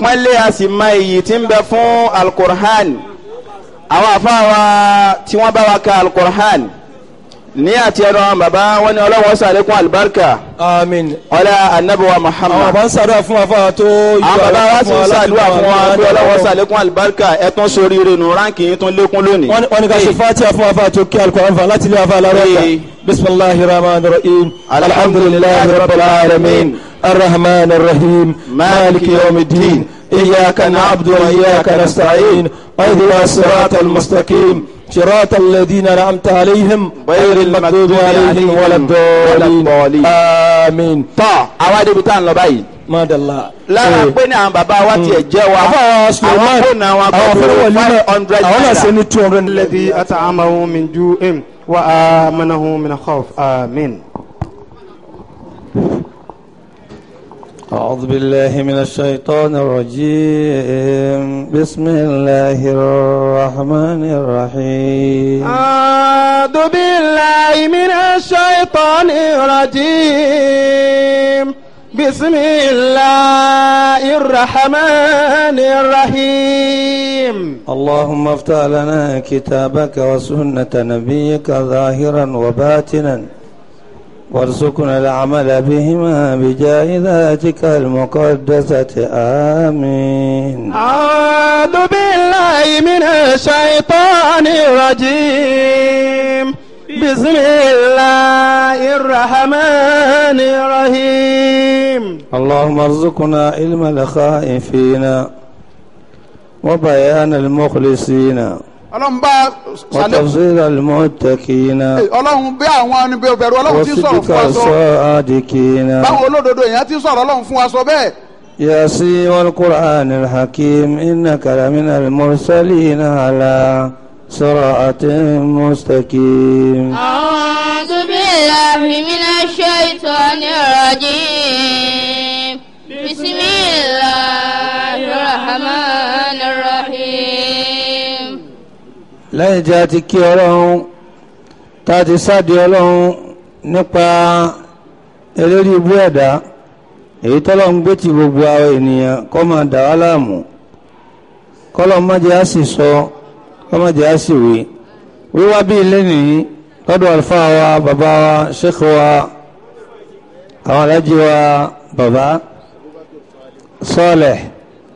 àpọ́nlé a sì mọ iyì tí ń bẹ fún alukur'an àwọn afáwa tí wọ́n bá wa ka alukur'an ní àti ẹnu àwọn bàbá wọn ni ọlọ́wọ́ sàlékún alibarika àmín. ọlá anabiwa àwọn muhammad bá ń ṣàdúrà fún wa fáwọn tó àwọn bàbá wa sì ń ṣàdúrà fún wa bí ọlọ́wọ́ sàlẹ̀. sàlékún alibarika ẹ̀tún sórí rinu ránkì yín tún lékún lónìí. wọ́n ní ká ṣe fatiha fún wa fáwọn tó kí alukóran fún wa láti ilé wa fún alárọ̀ọ́ta. Ee. bisimilahi rahman rahim alhamdulilayi rabbil alamin arrahman arrahim maliki yawmiddin iyyaka na'budu wa iyyaka nasta'in اهدنا الصراط المستقيم صراط الذين انعمت عليهم غير المغضوب عليهم ولا الضالين امين tọ́ àwa débi tá à ń lọ báyìí. ما دلّا lára pé ní àwọn bàbá wa tiẹ̀ jẹ́ wa àbá Suleiman àwọn fóònù àwọn àwọn fẹ́rẹ̀ akọ̀wé wọlé five hundred àwọn náà ṣe naira. ní two hundred الذي أطعمه من جوع وآمنه من خوف آمين أعوذ بالله من الشيطان الرجيم بسم الله الرحمن الرحيم أعوذ بالله من الشيطان الرجيم بسم الله الرحمن الرحيم اللهم افتح لنا كتابك وسنة نبيك ظاهرا وباطنا وارزقنا العمل بهما بجاه ذاتك المقدسة آمين أعوذ بالله من الشيطان الرجيم بسم الله الرحمن الرحيم اللهم ارزقنا علم الخائفين وبيان المخلصين ọlọ́run bá sàlẹ̀ وتفسير المتقين ọlọ́run bí àwọn anibẹ̀rù ọlọ́run ti sọ̀rọ̀ وصدق fún wa sọ الصادقين báwọn olódodo èèyàn ti sọ̀rọ̀ ọlọ́run fún wa sọ bẹ́ẹ̀ ياسين والقرآن الحكيم إنك لمن المرسلين على صراط مستقيم أعوذ بالله من الشيطان الرجيم بسم الله الرحمن الرحيم lẹ́yìn tí a ti kí ọlọ́run tá a ti sáàdì ọlọ́run nípa eléré ibú ẹ̀dá èyí tọ́lọ́run gbé ti gbogbo àwọn ènìyàn kọ́ máa dà wá láàmú kọ́lọ́ má jẹ́ á sì sọ kọ́ má jẹ́ á sì wí wíwá bí ilé nìyí lọ́dọ̀ àlùfáà wa bàbá wa sheikh wa àwọn alájí wa bàbá sọ́ọ̀lẹ̀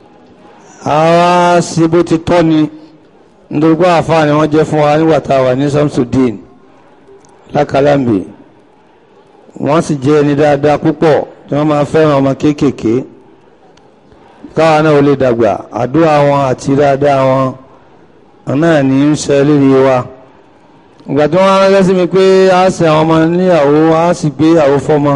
àwa sí bó ti tọ́ ni nítorí pé àfáà ni wọ́n jẹ́ fún wa nígbà tá a wà ní Samsudeen lákàlámbì wọ́n sì jẹ́ ẹni dáadáa púpọ̀ tí wọ́n máa fẹ́ràn ọmọ kéékèèké káwa náà ò lè dàgbà àdúrà wọn àti dáadáa wọn náà ní ń ṣe lérí wa ìgbà tí wọ́n ránṣẹ́ sí mi pé a ṣe àwọn ọmọ níyàwó a sì gbé ìyàwó fọ́mọ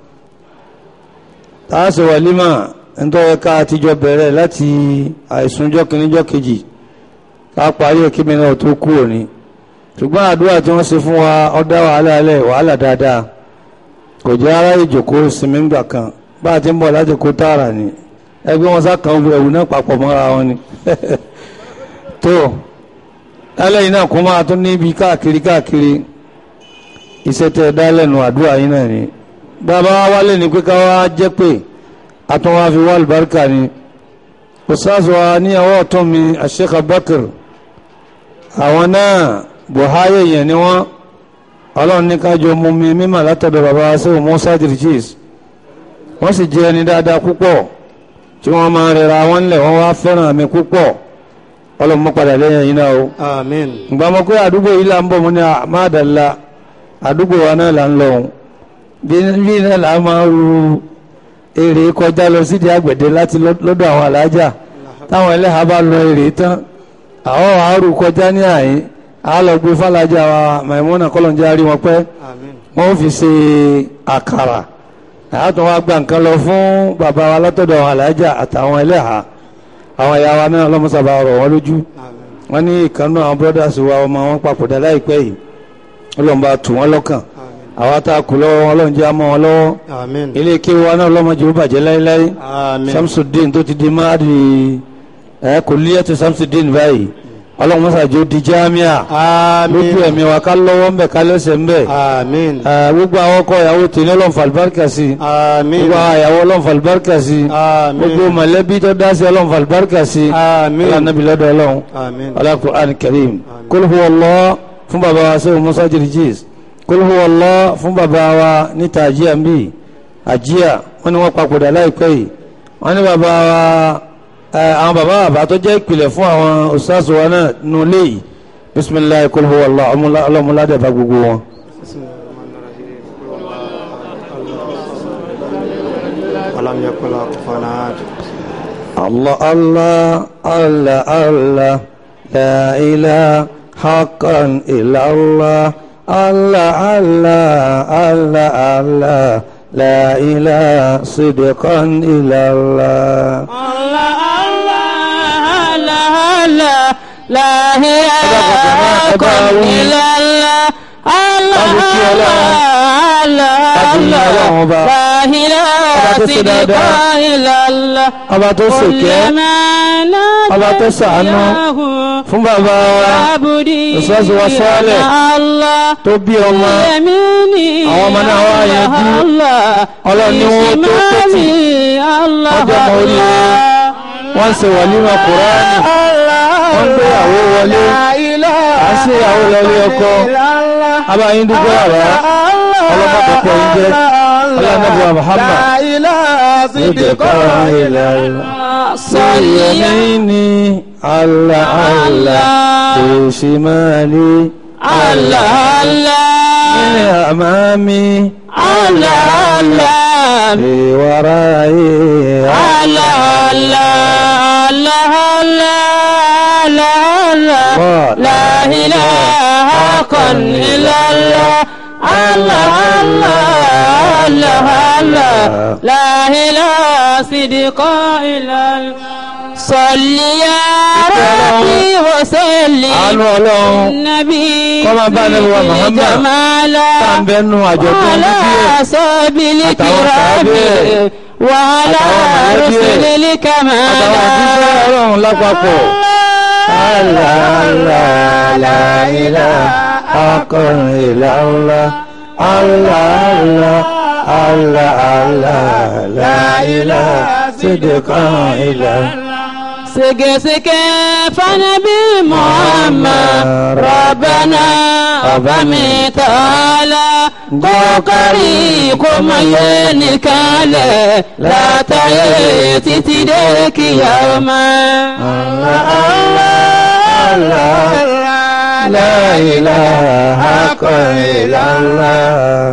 tá a ṣe wàlímà nítorí ká àtijọ́ bẹ̀rẹ̀ láti àìsùnjọ́ kìíníjọ́ kejì ká parí òkè mi náà tó kú òní ṣùgbọ́n àdúrà tí wọ́n ṣe fún wa ọ̀dá wàhálà alẹ́ wàhálà dáadáa kò jẹ́ ara ìjòkó sinmi ńgbà kan bá a ti ń bọ̀ láti kó tààrà ni ẹgbẹ́ wọn sá kan ẹ̀wù náà papọ̀ mọ́ra wọn ni tó lálẹ́yìn náà kó máa tún níbi káàkiri káàkiri iṣẹ́ tẹ́ ẹ dá lẹ́nu àdúrà yín náà ni bàbá wa wálé ni pé ká wá jẹ́ pé àtúnwá fi wá àlùbáríkà ni ustaz wa ní ọwọ́ ọ̀tún mi Sheikh Abubakar àwọn náà buhari yẹn ni wọ́n ọlọ́run ní kájọ mú mi mímọ̀ látọ̀dọ̀ bàbá sẹ́wọ̀n musa dirigis wọ́n sì jẹ́ ẹni dáadáa púpọ̀ tí wọ́n máa rẹra wọn lẹ̀ wọ́n wá fẹ́ràn mi púpọ̀ ọlọ́run mọ́ padà lẹ́yìn yìí náà o آمين ìgbà mọ̀ pé àdúgbò yìí là ń bọ̀ mọ́ ní àmàdàlá àdúgbò wa náà là ń lọ òun bí bí náà là ń máa ru èrè kọjá lọ sídìí àgbẹ̀dẹ láti lọ- lọ́dọ̀ àwọn alájà táwọn ẹlẹ́hàá bá lọ èrè tán àwọn àárò kọjá ní àyín àá lọ gbé fàlájà wa Maimuna kọlọ̀njá rí wọn pẹ́ آمين wọ́n fi ṣe àkàrà àyàtọ̀ wa gba nǹkan lọ fún bàbá wa látọ̀dọ̀ àwọn alájà àtàwọn ẹlẹ́hàá àwọn ìyá wa náà lọ́mọ́sàbà rọ̀ wọ́n lójú آمين wọ́n ní ìkànnú àwọn brothers wa ọmọ wọn papòdà láìpẹ́ yìí ọlọ́mọba tù wọ́n lọ́kàn àwa tá a kù lọ́wọ́ wọn ọlọ́run jẹ́ àmọ́ wọn lọ́wọ́ آمين ilé kéwù wa náà ọlọ́mọdé ó bàjẹ́ láéláé آمين Samsudeen tó ti di máàdì ẹ kò líyà tó Samsudeen báyìí ọlọ́run mọ́sàájú di jámíà lójú آمين ẹ̀mí wa ká lọ́wọ́ ńbẹ̀ ká lẹ́sẹ̀ ńbẹ̀ آمين Eh, gbogbo àwọn ọkọ ìyàwó tèmi ọlọ́run fàlùbáríkà sí آمين gbogbo àwọn ìyàwó ọlọ́run fàlùbáríkà sí gbogbo آمين mọ̀lẹ́bí tó dá sí ọlọ́run fàlùbáríkà sí آمين ọlọ́run lọ́dọ̀ ọlọ́run آمين Al-Qur'an Karim Qul huwa Allah fún bàbá wa sẹ́wọ̀n Musa Jirjis Qul huwa Allah fún bàbá wa níta àjíyà ń bì àjíyà wọ́n ní wọ́n papòdà láìpẹ́ yìí wọ́n ní bàbá wa ẹ, àwọn bàbá bàbá tó jẹ́ ìpìlẹ̀ fún àwọn ustaz wa náà nù léyìí bisimilayi Qul huwa Allah ọlọ́múládẹ̀ bá gbogbo wọn. ولم يكن له كفوا احد الله الله الله الله لا إله حقا إلا الله الله الله الله الله لا إله صدقا إلا الله Allah Allah Allah Allah la ilaha illallah Allah Allah Allah Allah la ilaha illallah ọba tó ṣèkẹ́ ọba tó ṣàánú fún bàbá wa Ustaz wa Saleh tó bí ọmọ àwọn ọmọ náà wá yanjú ọlọ́run ní wọ́n tó tètè ọjọ́ mọ orí wọn ṣe wàlímà kùránì wọ́n gbé ìyàwó wọlé à ń ṣe ìyàwó lọlé ọkọ abáyín dúpẹ́ àrá ọlọ́mọdékọ̀ yín jẹ́ ọlọ́mọdé Muhammad صدقا إلى يميني على على في شمالي على من أمامي على في ورائي على لا إله إلا الله الله الله الله الله لا إله صدق إلا الله صل يا ربي وسلم àánú ọlọ́run النبي Kó máa bá Ànábì wa Muhammad جمالا tá à ń bẹnu àjọ̀dún على bíbí أصحاب الكرام sàábẹ̀ وعلى àtàwọn mọ̀lẹ́bí رسل ẹ̀, الكمال àtàwọn òjíṣẹ́ ọlọ́run lápapọ̀ Allah Allah la ilaha haqqan illa Allah Allah Allah Allah Allah la ilaha sidqan illa Allah. سكسكة فنبي محمد ربنا أبمي تعالى قوكري كما ينكالي لا تأتي تدرك يوما لا إله إلا الله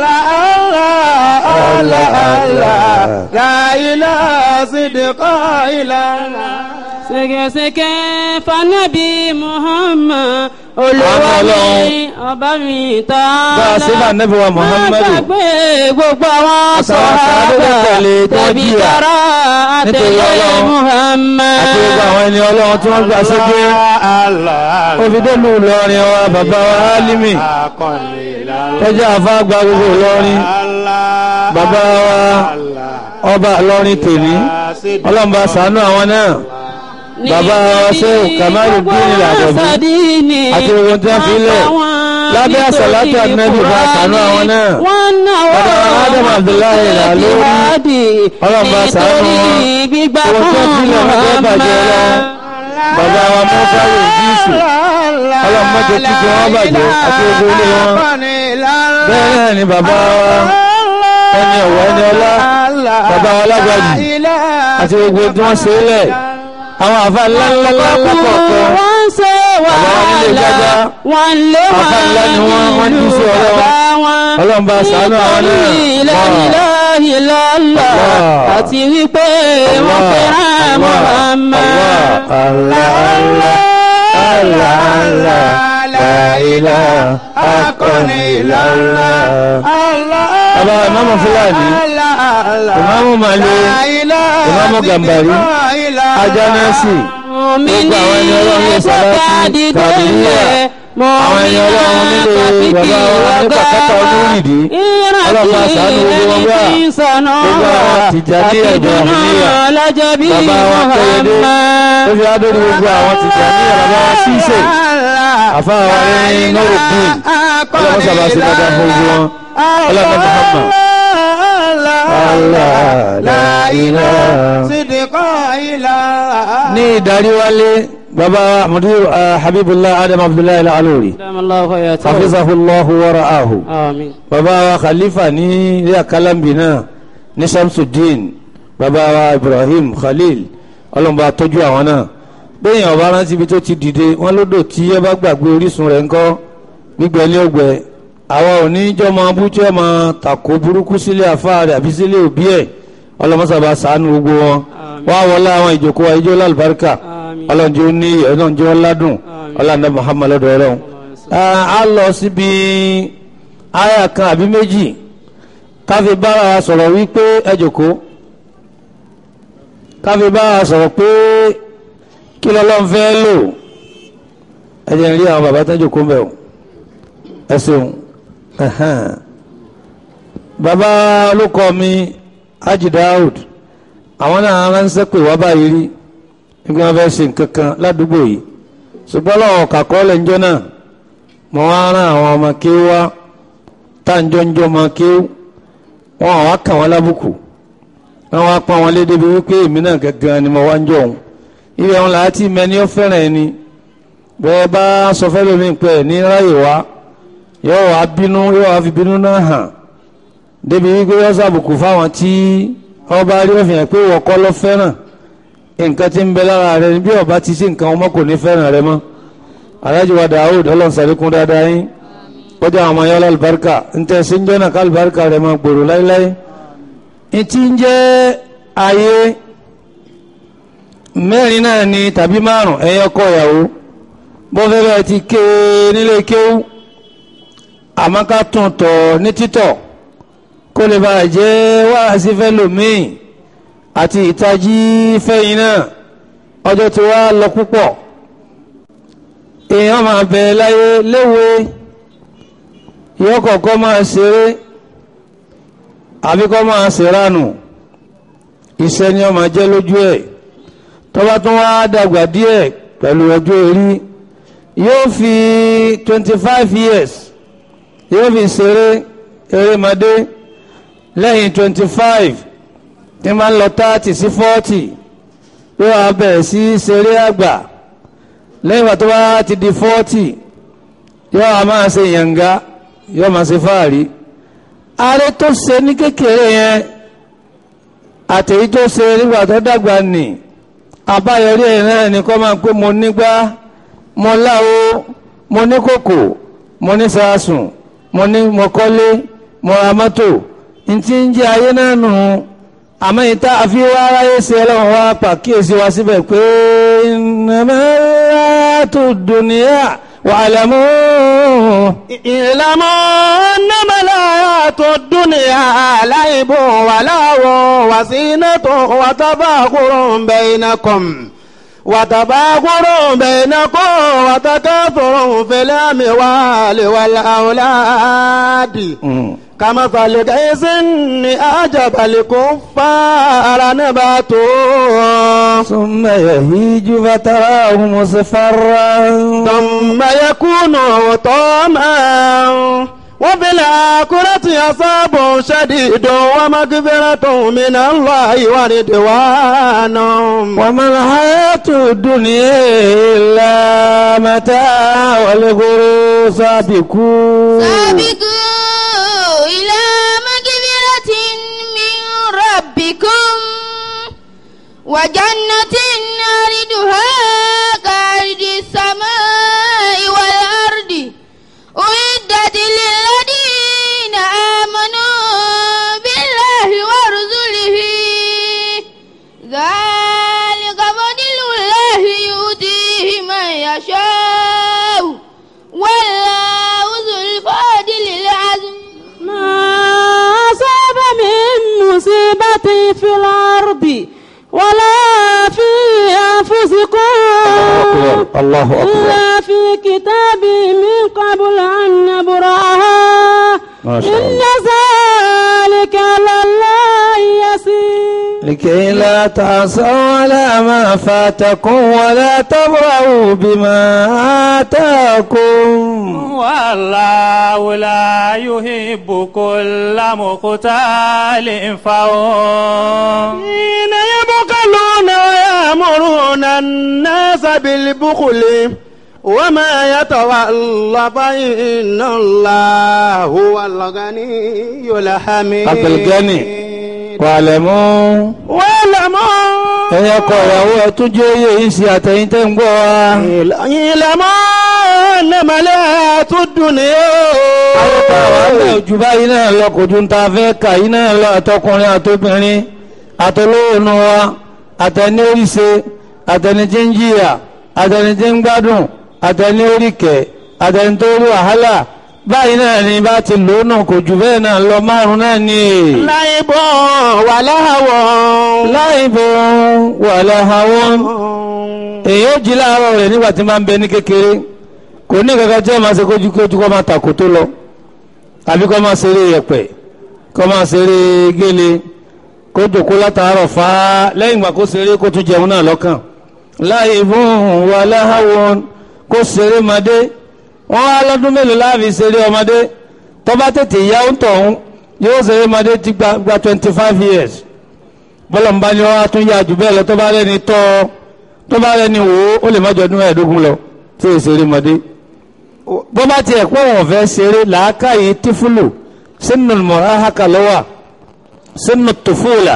لا إله صدق إلا سكسكة فنبي محمد Àánú olùwàmí ọba mi bá a tààlà ṣe bá nẹ́bí wa Muhammadu gbàgbé gbogbo àwọn Àtàwọn sàhábà tó tẹ̀lé tí wọ́n tẹ̀bí jìyà tara nítorí àtẹ̀lé Ọlọ́run Muhammad. àti gbogbo àwọn ẹni ọlọ́run tí wọ́n gbà sókè òfìdélù Ìlọrin wa bàbá wa Álímì tọ́jú àfa gba gbogbo Ìlọrin bàbá wa ọba Ìlọrin tèmi ọlọ́run bá ṣàánú àwọn náà bàbá wa Ṣéhù Kamaluddin Al-Adabi àti gbogbo tí wọ́n fi lẹ̀ lábẹ́ àsàlátù ànábì bá ṣàánú àwọn náà bàbá wa Adam Abdullahi Al-Alori ọlọ́run bá ṣàánú wọn gbígbà owó tí wọ́n fi lẹ̀ wọ́n fẹ́ bàjẹ́ lọ bàbá wa mọ́fáwé ìdíìsù ọlọ́run mọ́jọ kíkọ́ wọn bàjẹ́ àti gbogbo ilé wọn bẹ́ẹ̀ náà ni bàbá wa ẹni ọ̀wọ́ ẹni ọlá bàbá wa lágbàjì àti gbogbo tí wọ́n ṣe é lẹ̀ àwọn àfa ńlá ńlá ńlá ńlá kọ̀ọ̀kan wọ́n ṣe Bàbá wa nílé wàhálà jájá. wọ́n lé Àfà wọn ńlá ni wọ́n, wọ́n jí sí ọ̀rọ̀ wọn. bàbá wọn. Ọlọ́run bá ṣàánú àwọn náà. nítorí la ilaha illallah Allah. àti wípé wọ́n fẹ́ràn Muhammad. Allah Allah Allah Allah la ilaha illallah. Bàbá ìmáàmù Fúlàní, ìmáàmù Màlé, ìmáàmù Gàmbàrí, Ajánásì, gbogbo àwọn ẹni ọlọ́run ní Sàlátì, Kàdìríyà, àwọn ẹni ọlọ́run nílé bàbá wa ní pàkátà olúrìdí, ọlọ́run àṣàánú gbogbo wọn wá, gbogbo àwọn Tìjàní ẹ̀jọ̀ àmìníyà, bàbá wa Kẹ́yẹdé, fi adóni gbogbo àwọn tìjà ní ìyàrá wa ṣíṣe àfáà ní Nuruddin ọlọ́mọ sábà sí dáadáa fún ojú wọn ọlọ́mọ Muhammad. Allah la ilaha. ní ìdarí wálé baba mudir habibullah adam abdullahi al-aluri دام الله حياته hafizahullahu wa ra'ahu آمين baba wa khalifa ní ilé akalambi náà ní shamsuddin baba wa ibrahim khalil ọlọ́mọba tọ́jú àwọn náà bẹ́ẹ̀ ọba rántí ibi tó ti dìde wọ́n lódò tí ẹ bá gbàgbé orísun rẹ̀ ńkọ́ gbígbẹ́ ní ọgbẹ́ àwa ò ní jọ́ máa bú tí ó máa tàkó burúkú sílé àfáà rẹ̀ àbí sílé òbí ẹ̀ ọlọ́mọsàbà sànù gbogbo wọn wá wọlé àwọn ìjòkó wa ijó lálùbáríkà آمين ọlọ́njẹ́ ó ní ọlọ́njẹ́ ó ládùn ọlọ́njẹ́ muhammad lọ́dọ̀ ọlọ́run a lọ síbi àyà kan àbí méjì káfí bára wa sọ̀rọ̀ wípé ẹ jòkó káfí bára wa sọ̀rọ̀ pé kí lọ́lọ́run fẹ́ lò ẹ jẹ́ n rí àwọn bàbá tó jòkó ń bẹ̀ o ẹ ṣeun ẹ̀hẹ́n. bàbá olùkọ́ mi Haji Daud àwọn náà ránṣẹ́ pé wá báyìí rí nígbà wọn fẹ́ ṣe nǹkan kan ládùúgbò yìí ṣùgbọ́n lọ́wọ́ kàkọ́ lẹ́njọ́ náà mo wá rán àwọn ọmọ kéwú wá táǹjọ́njọ́ ọmọ kéwú wọn àwa kàn wọ́n lábùkù wọn wá pọ́n wọn lé débi wípé èmi náà gangan ni mo wá ń jọ òun ibẹ̀ wọn làá tí mẹni ó fẹ́ràn ẹni bẹ́ẹ̀ bá sọ fẹ́ lómi pẹ́ ní ráyè wá yóò wá bínú yóò wá fi bínú náà hàn débi wípé yóò sàbùkù fáwọn tí ọba rí òfin ẹ̀ pé wọ́kọ́ ló fẹ́ràn nǹkan tí ń bẹ lára rẹ bí ọba ti sí nǹkan ọmọ kò ní fẹ́ràn rẹ mọ́ alájú wa Daoud ọlọ́nsàlékún dáadáa yín kọjá àwọn ọmọ yọlá alùbáríkà ntẹ síjọ́ náà ká alùbáríkà rẹ máa gbòòrò láéláé ìtí ń jẹ́ ayé mẹ́rin náà ni tàbí márùn ẹ̀yọ́ kọ ìyàwó bọ́fẹ́fẹ́ ti ké nílé kéwú àmọ́ ká tún tọ̀ ní títọ̀ kó lè bàa jẹ́ wáhásí fẹ́ lòmíì àti ìtají fẹ́yìn náà ọjọ́ tí wá lọ púpọ̀ èèyàn máa bẹ láyé léwe yóò kọ̀ọ̀kan máa ṣeré àbí kọ́ máa ṣèrànù iṣẹ́ ni ó máa jẹ́ lójú ẹ̀ tọ́ba tún wá dàgbà díẹ̀ pẹ̀lú ọjọ́ orí yóò fi twenty five years yóò fi ṣeré erémadé lẹ́yìn twenty five tí máa ń lọ thirty sí forty yóò wá bẹ̀rẹ̀ sí ṣeré àgbà lẹ́yìn ìgbà tó bá ti di forty yóò wá máa ṣe yànga yóò máa ṣe fáàrí ààrẹ tó ṣe ní kékeré yẹn àtẹ̀yí tó ṣe nígbà tó dàgbà nì àbáyọrí ẹ̀ náà ni kọ́ máa pé mo nígbà mo láwo mo ní kòkò mo ní sàásùn mo ní mo kọ́lé mo ra mọ́tò ntí ń jẹ́ ayé náà nù àmọ́ ìta àfi wá aráyé ṣe ọlọ́run wá pàkíyèsí wa síbẹ̀ pé ìnàmẹ́rẹ́ tó dùnìyà wa'lamu. اعلموا انما الحياة الدنيا لعب ولهو وزينة وتفاخر بينكم وتفاخر بينكم وتكاثر في الاموال والاولاد كمثل غيث اعجب الكفار نباته ثم يهيج فتراه مصفرا ثم يكون طعما وفي الآخرة عذاب شديد ومغفرة من الله ورضوان وما الحياة الدنيا إلا متاع والغرور سابقون سابقوا إلى مغفرة من ربكم وجنة عرضها كعرض السماء والأرض أعدت للذين آمنوا بالله ورسله ذلك فضل الله يؤتيه من يشاء والله ذو الفضل العظيم ما أصاب من مصيبة في الأرض ولا في أنفسكم الله أكبر إلا في كتاب من قبل أن نبرأها ما شاء إن ذلك على الله يسير لكي لا تعصوا على ما فاتكم ولا تبرعوا بما آتاكم والله لا يحب كل مختال فخور حين يبخلون ويأمرون الناس بالبخل وما يتولى فإن الله هو الغني الحميد عبد الغني. واعلموا واعلموا ẹ̀yin ọkọ ìyàwó ẹ̀ tún jẹ́ oyè yìí sí àtẹ̀yìn tẹ́ ń gbọ́ wa. اعلموا أنما لا الدنيا ayọ́pá wa lẹ̀ ojú báyìí náà lọ kò ju ta fẹ́ kà yìí náà lọ àtọkùnrin àtobìnrin àtolóònù wa àtẹni oríṣe àtẹni tí ń jìyà àtẹni tí ń gbádùn àtẹni oríkẹ̀ àtẹni tó rí wàhálà báyìí náà ni bá ti lò ó náà kò jù bẹ́ẹ̀ náà lọ márùn náà ni. لعب ولهو láìbò wàlẹ̀ àwọn èyí ó jí láàárọ̀ rẹ̀ nígbà tí máa ń bẹ ní kékeré kò ní kankan tí wọ́n máa ṣe kójú kójú kó máa tàkó tó lọ tàbí kó máa ṣeré yẹ̀pẹ̀ kó máa ṣeré gélé kó jòkó látàárọ̀ fá lẹ́yìn ìgbà kó ṣeré kó tún jẹun náà lọ́kàn láìbò wàlẹ̀ àwọn kó ṣeré madé wọ́n wá lọ́dún mélòó láàfin ṣeré ọmọdé tó bá tètè yá ń tọ̀hún yóò ṣeré madé ti gba gba twenty five years bọ́lọ̀ ń bá ní wọ́n á tún yá jù bẹ́ẹ̀ lọ tó bá rẹ́ni tọ́ tó bá rẹ́ni wò ó ó lè má jọ ọdún mẹ́ẹ̀ẹ́dógún lọ tí èsì eré mọ́dé. bó bá tiẹ̀ pọ̀ wọ́n fẹ́ ṣeré làákàyè tífúlù sínú mọ̀ráhàkà lọ́wà sínú tòfúlà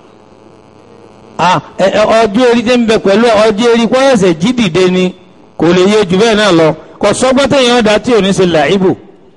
ọjọ́ eré tí ń bẹ pẹ̀lú ọjọ́ eré kọ́ ẹ̀sẹ̀ jí dìde ni kò lè yé jù bẹ́ẹ̀ náà lọ kò sọ́gbọ́n téèyàn dá tí ò ní ṣe làíbù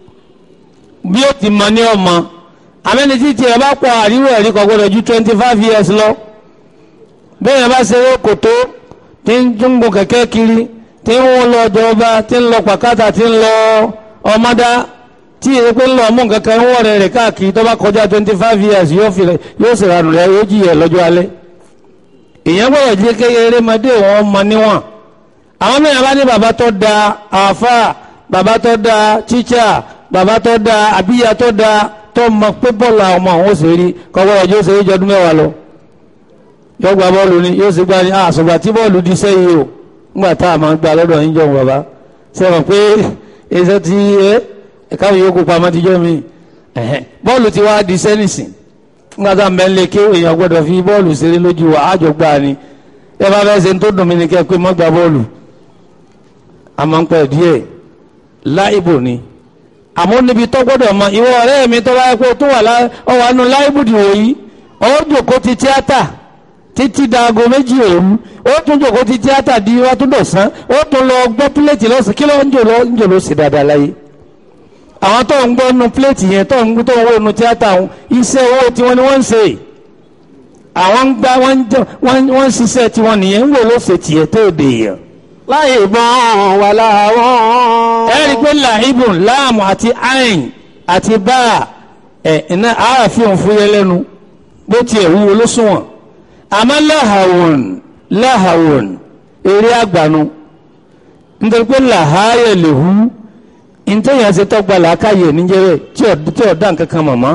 bí ó ti mọ ní ọmọ àmẹ́ni tí tiẹ̀ bá pọ̀ àríwọ̀ ẹ̀rí kan gbọ́dọ̀ ju twenty five years lọ bẹ́ẹ̀ yẹn bá ṣe é kòtó tí ń júngbò kẹ̀kẹ́ kiri tí ń wọ́n lọ ọjọ́ ọba tí ń lọ pàkátà tí ń lọ ọmọdá tí èyí pé ń lọ ọmú nǹkan kan ń wọ̀ rẹ̀ rẹ̀ káàkiri tó bá kọjá twenty five years yóò fi rẹ̀ yóò sì ranù rẹ̀ yóò jìyà lọ́jọ́ alẹ́ ìyẹn gbọ́dọ̀ jẹ́ kékeré mọdé wọn mọ níwọ̀n àwọn mẹ́rin bá ní bàbá tó da àáfà bàbá tó da tíṣà bàbá tó da àbíyá tó da tó mọ pé bọ́ọ̀lù àwọn ọmọ àwọn òṣèré kọ́kọ́ ọjọ́ òṣèré jọ ọdún mẹ́wàá lọ yóò gba bọ́ọ̀lù ni yóò sì gba ni àṣùgbà tí bọ́ọ̀lù di sẹ́yìn o ńgbà tá a máa gba lọ́dọ̀ yín jọ̀hún bàbá sẹ́wọ̀n pé ẹsẹ̀ ti ẹ ẹ̀ka yóò kó pamọ́ ti jọ́ mi bọ́ọ̀lù ti wá di sẹ́nìsìn ńgbà tá a mẹ́ lé kí èèyàn gbọ́dọ̀ fi bọ́ọ̀lù ṣeré lójú wa àjọ gbà ni ẹ bá fẹ́ ṣe ń tó dùn mí ni kẹ́ pé mọ́ gba bọ́ọ̀lù àmọ́ ń pẹ́ díẹ̀ láìbò ni àmọ́ níbi tó gbọ́dọ̀ mọ ìwọ ọ̀rẹ́ mi tó bá yẹ kó tó wà ọwọ́ nù láìbùdì wòyí ó jòkó ti tíátà títí dago méjì òru ó tún jòkó ti tíátà di wá tún dọ̀sán ó tún lọ gbọ́ pílẹ̀tì lọ́sàn kí ló ń jò lọ ń jò lọ sí dáadáa láyé àwọn tó ń gbọ́ nu pílẹ̀tì yẹn tó ń tó ń wò nu tíátà wọn iṣẹ́ owó tiwọn ni wọ́n ń ṣe àwọn ń gbá wọ́n ń ṣiṣẹ́ tiwọn nìyẹn ń wò ló ṣe tiẹ̀ tó dè yẹn láìbọn wà láwọn. ẹ rí i pé làhíbùn láàmù àti àìn àti báà ẹ iná àáfin òfúyẹ lẹ́nu bó tiẹ̀ wúwo ló sunwọ̀n àmọ́ láhàwùn láhàwùn eré àgbànú nítorí pé làháyè lè hu ntẹ̀yìn àti tọ́gba làákàyè níjẹ́rẹ́ tí ò dá nǹkan kan mọ̀mọ́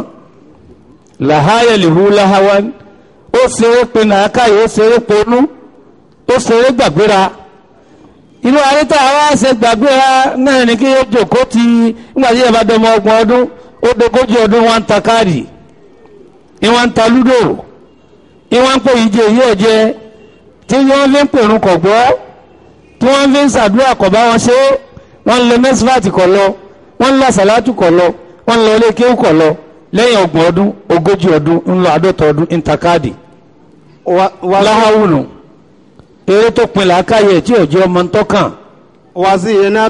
làháyè lè hu láhàwán ó ṣeré pe làákàyè ó ṣeré ponú ó ṣeré gbàgbéra inú àríta àwa ṣe gbàgbéra náà ní kí yóò jòkó ti nígbà tí yàrá dọmọ ọgbọ̀n ọdún ó dogójì ọdún wọn ń ta káàdì ìwọ̀n ń ta lúdò ìwọ̀n ń pè ìjẹ yìí ọ̀jẹ́ tí wọ́n fi ń pèrún kọ̀ gbọ́ tí wọ́n fi ń ṣàdúrà kọ̀ bá wọn ṣe wọ́n ń lọ mẹ́sífàtì kọ̀ lọ wọ́n ń lọ sàlátù kọ̀ lọ wọ́n ń lọ ilé kéwù kọ̀ lọ lẹ́yìn ọgbọ̀n ọdún ogójì ọdún ń lọ àádọ́ta ọdún ń ta káàdì láhàwùnù eré tó pin làákàyè tí ò jẹ́ ọmọ ń tọ́kàn. wàzìnà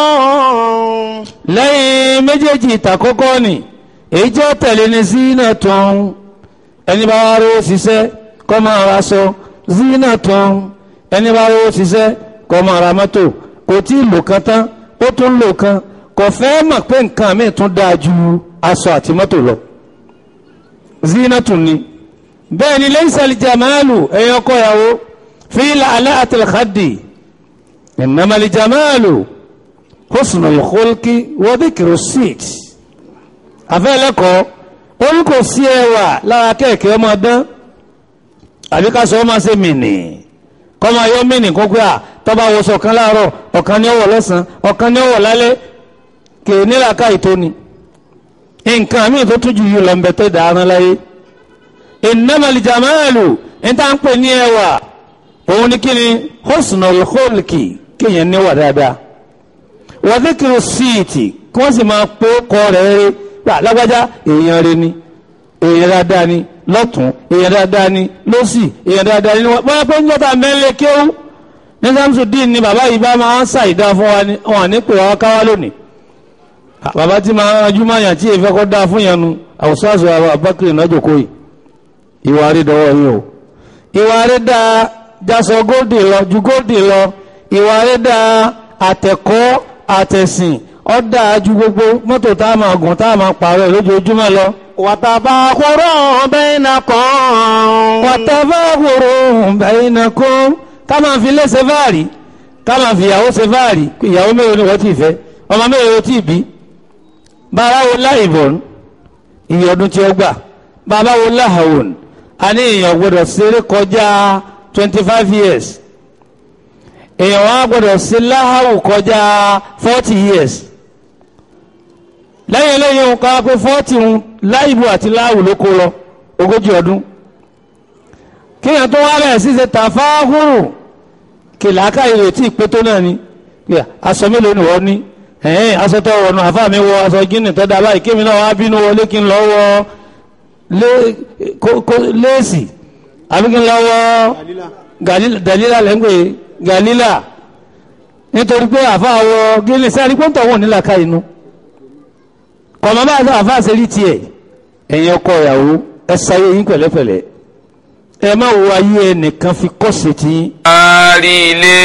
tán. lẹ́yìn méjèèjì ìtàkọ́kọ́ ni èyí tí ó tẹ̀lé ní zina tán ẹni bá wá rówó ṣiṣẹ́ kó máa ra aṣọ zina tán ẹni bá rówó ṣiṣẹ́ kó máa ra mọ́tò kò tí ì lò kan tán ó tún lò kan kò fẹ́ mọ̀ pé nǹkan mi tún dáa ju aṣọ àti mọ́tò lọ zina tún ni bẹ́ẹ̀ ni lẹ́yìn sàlì jamalu ẹ̀yọ́ kọ́yàwó في لعلاءة الخد إنما الجمال حسن الخلق وذكر السيت afẹ́ lẹ́kọ̀ọ́ ó ní kò sí ẹwà lára kẹ̀kẹ́ ọmọ dán àbí ká sọ ọ́ máa ṣe mìíní kọ́mọ ayọ́ mìíní kó pé à tọ́ba wo sọ̀kan láàárọ̀ ọ̀kan ní ọ̀wọ̀ lọ́sàn-án ọ̀kan ní ọ̀wọ̀ lálẹ́ kè é nílàka ìtóni nǹkan míì tó tún jù yìí lọ ń bẹ tó dáná láyé innamal jamalu níta ń pè ní ẹwà òun ni kíni husnul khulqi kéèyàn níwà dáadáa wa dhikru síìtì kí wọ́n sì máa pé kọ́ rẹ̀ rí gbà lágbájá èèyàn rẹ̀ ni èèyàn dáadáa ni lọ́tún èèyàn dáadáa ni lọ́sì èèyàn dáadáa ni wọ́n pẹ́ ń jọ́ta mẹ́lẹ̀ kéwú ní samsudin ni bàbá yìí bá máa ń ṣàìdá fún wa ni wọn à ní pè wá káwá lónìí bàbá tí máa ń ranjú máa yàn tí èèfẹ́ kọ́ dáa fún yẹn nu àwùsọ àṣọ àwọn abákiri ìnájọ kò yìí ìwà rí dọwọ́ yìí o ìwà rí dáa jásọ góòdì lọ ju góòdì lọ ìwà rí dáa àtẹ̀kọ́ àtẹ̀sìn ó dáa ju gbogbo mọ́tò tá a máa gùn tá a máa pààrọ̀ lójoojúmọ́ lọ. wàtàbàkùrọ̀ bainakum. wàtàfàkùrù bainakum ká máa fi lé ṣe fáàrí ká máa fi ìyàwó ṣe fáàrí ìyàwó mélòó ni wọ́n ti fẹ́ ọmọ mélòó tí ì bí bàbá wo láìbọ̀n iye ọdún tí ó gbà bàbá wo láhàwòn a ní èèyàn gbọdọ̀ ṣeré kọjá twenty five years èèyàn wá gbọdọ̀ ṣe láhàwù kọjá forty years lẹ́yìn eléyìí ń ká pé forty ń láìbù àti láhàwù ló kó lọ ogójì ọdún kéèyàn tó wá bẹ̀rẹ̀ sí ṣe tàfáhùrù kìláàkà ìrètí ìpétó náà ni aṣọ mélòó ni wọ́n ní ẹ̀ẹ́n aṣọ tó wọnú àfa mi wọ aṣọ gíní tó dáa báyìí kémi náà wá bínú wọlé kí n lọ wọ léèsì àbí kí n lọ wọ galila lẹ́ngbẹ̀ galila nítorí pé àfa wọ gíní sẹ́ni pé ń tọ̀wọ́ nílà ká inú kọ̀mọ́ bá àfa ṣe rí tiẹ̀ ẹ̀yin ọkọ ìyàwó ẹ sáyé yín pẹ̀lẹ́pẹ̀lẹ́ ẹ má wo ayé ẹnìkan fi kọ́ sí ti. àárí ilé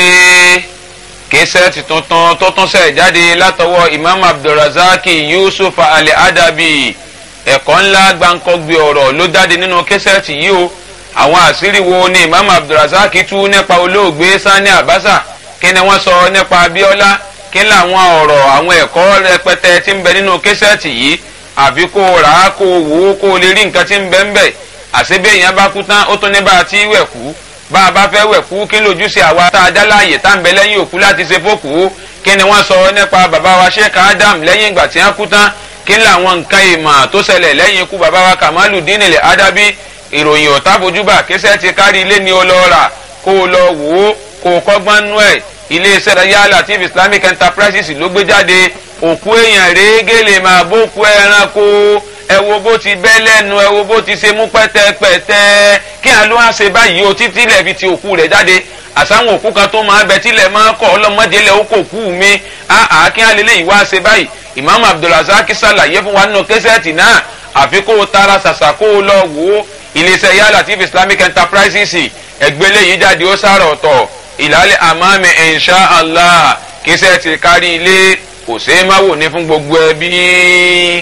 kẹsẹ̀tì tuntun tó tún ṣẹ̀ jáde látọwọ́ imam abdulrasaki yusuf ali adabi ẹ̀kọ́ ńlá gbáǹkọ́gbé ọ̀rọ̀ ló jáde nínú kẹsẹ̀tì yìí o àwọn àṣírí wo ni imam abdulrasaki tú nípa olóògbé sani abasa kí ni wọ́n sọ nípa abiola kí làwọn ọ̀rọ̀ àwọn ẹ̀kọ́ rẹpẹtẹ tí ń bẹ nínú kẹsẹ̀tì yìí àbí kó rà á kó wò ó kó lè rí nǹkan tí ń bẹ ń bẹ àṣebí èèyàn bá kú tán ó tún ní bá a ti wẹ̀ kú bá a bá fẹ́ wẹ̀ kú kí lójúṣe àwa tá a dá láàyè tá ń bẹ lẹ́yìn òkú láti ṣe fókù kí ni wọ́n sọ nípa bàbá wa sheikh adam lẹ́yìn ìgbà tí wọ́n kú tán kí ni làwọn nǹkan ìmọ̀ tó ṣẹlẹ̀ lẹ́yìn ikú bàbá wa kamalu dínilẹ̀ adabi ìròyìn ọ̀tá bojúbà kíṣẹ́ ti kárí ilé ni ó lọ rà kó o lọ wò ó kó o kọ́gbọ́n nú ẹ̀ iléeṣẹ́ ya latif islamic enterprises ló gbé jáde òkú èèyàn rèégé lè máa bókú ẹranko ẹ wo bó ti bẹ́ lẹ́nu ẹ wo bó ti ṣe mú pẹ́tẹ́pẹ́tẹ́ kí àlọ́ á ṣe báyìí o títí lẹ̀ fi ti òkú rẹ̀ jáde àsáwọn òkú kan tó máa bẹ tílẹ̀ máa kọ́ ọlọ́mọdé lẹ̀ ó kò kú mi àá kí á lélẹ́yìí wá ṣe báyìí imam abdulrasaq ṣàlàyé fún wa nínú kẹsẹ̀tì náà àfi kó o tara ṣàṣà kó o lọ wò ó iléeṣẹ́ ya latif islamic enterprises ẹgbẹ́lẹ́ yìí jáde ó sára ọ̀tọ̀ ìlàlẹ̀ àmàmì insha allah kẹsẹ̀tì kárí ilé kò ṣeé má wò ní fún gbogbo ẹbí.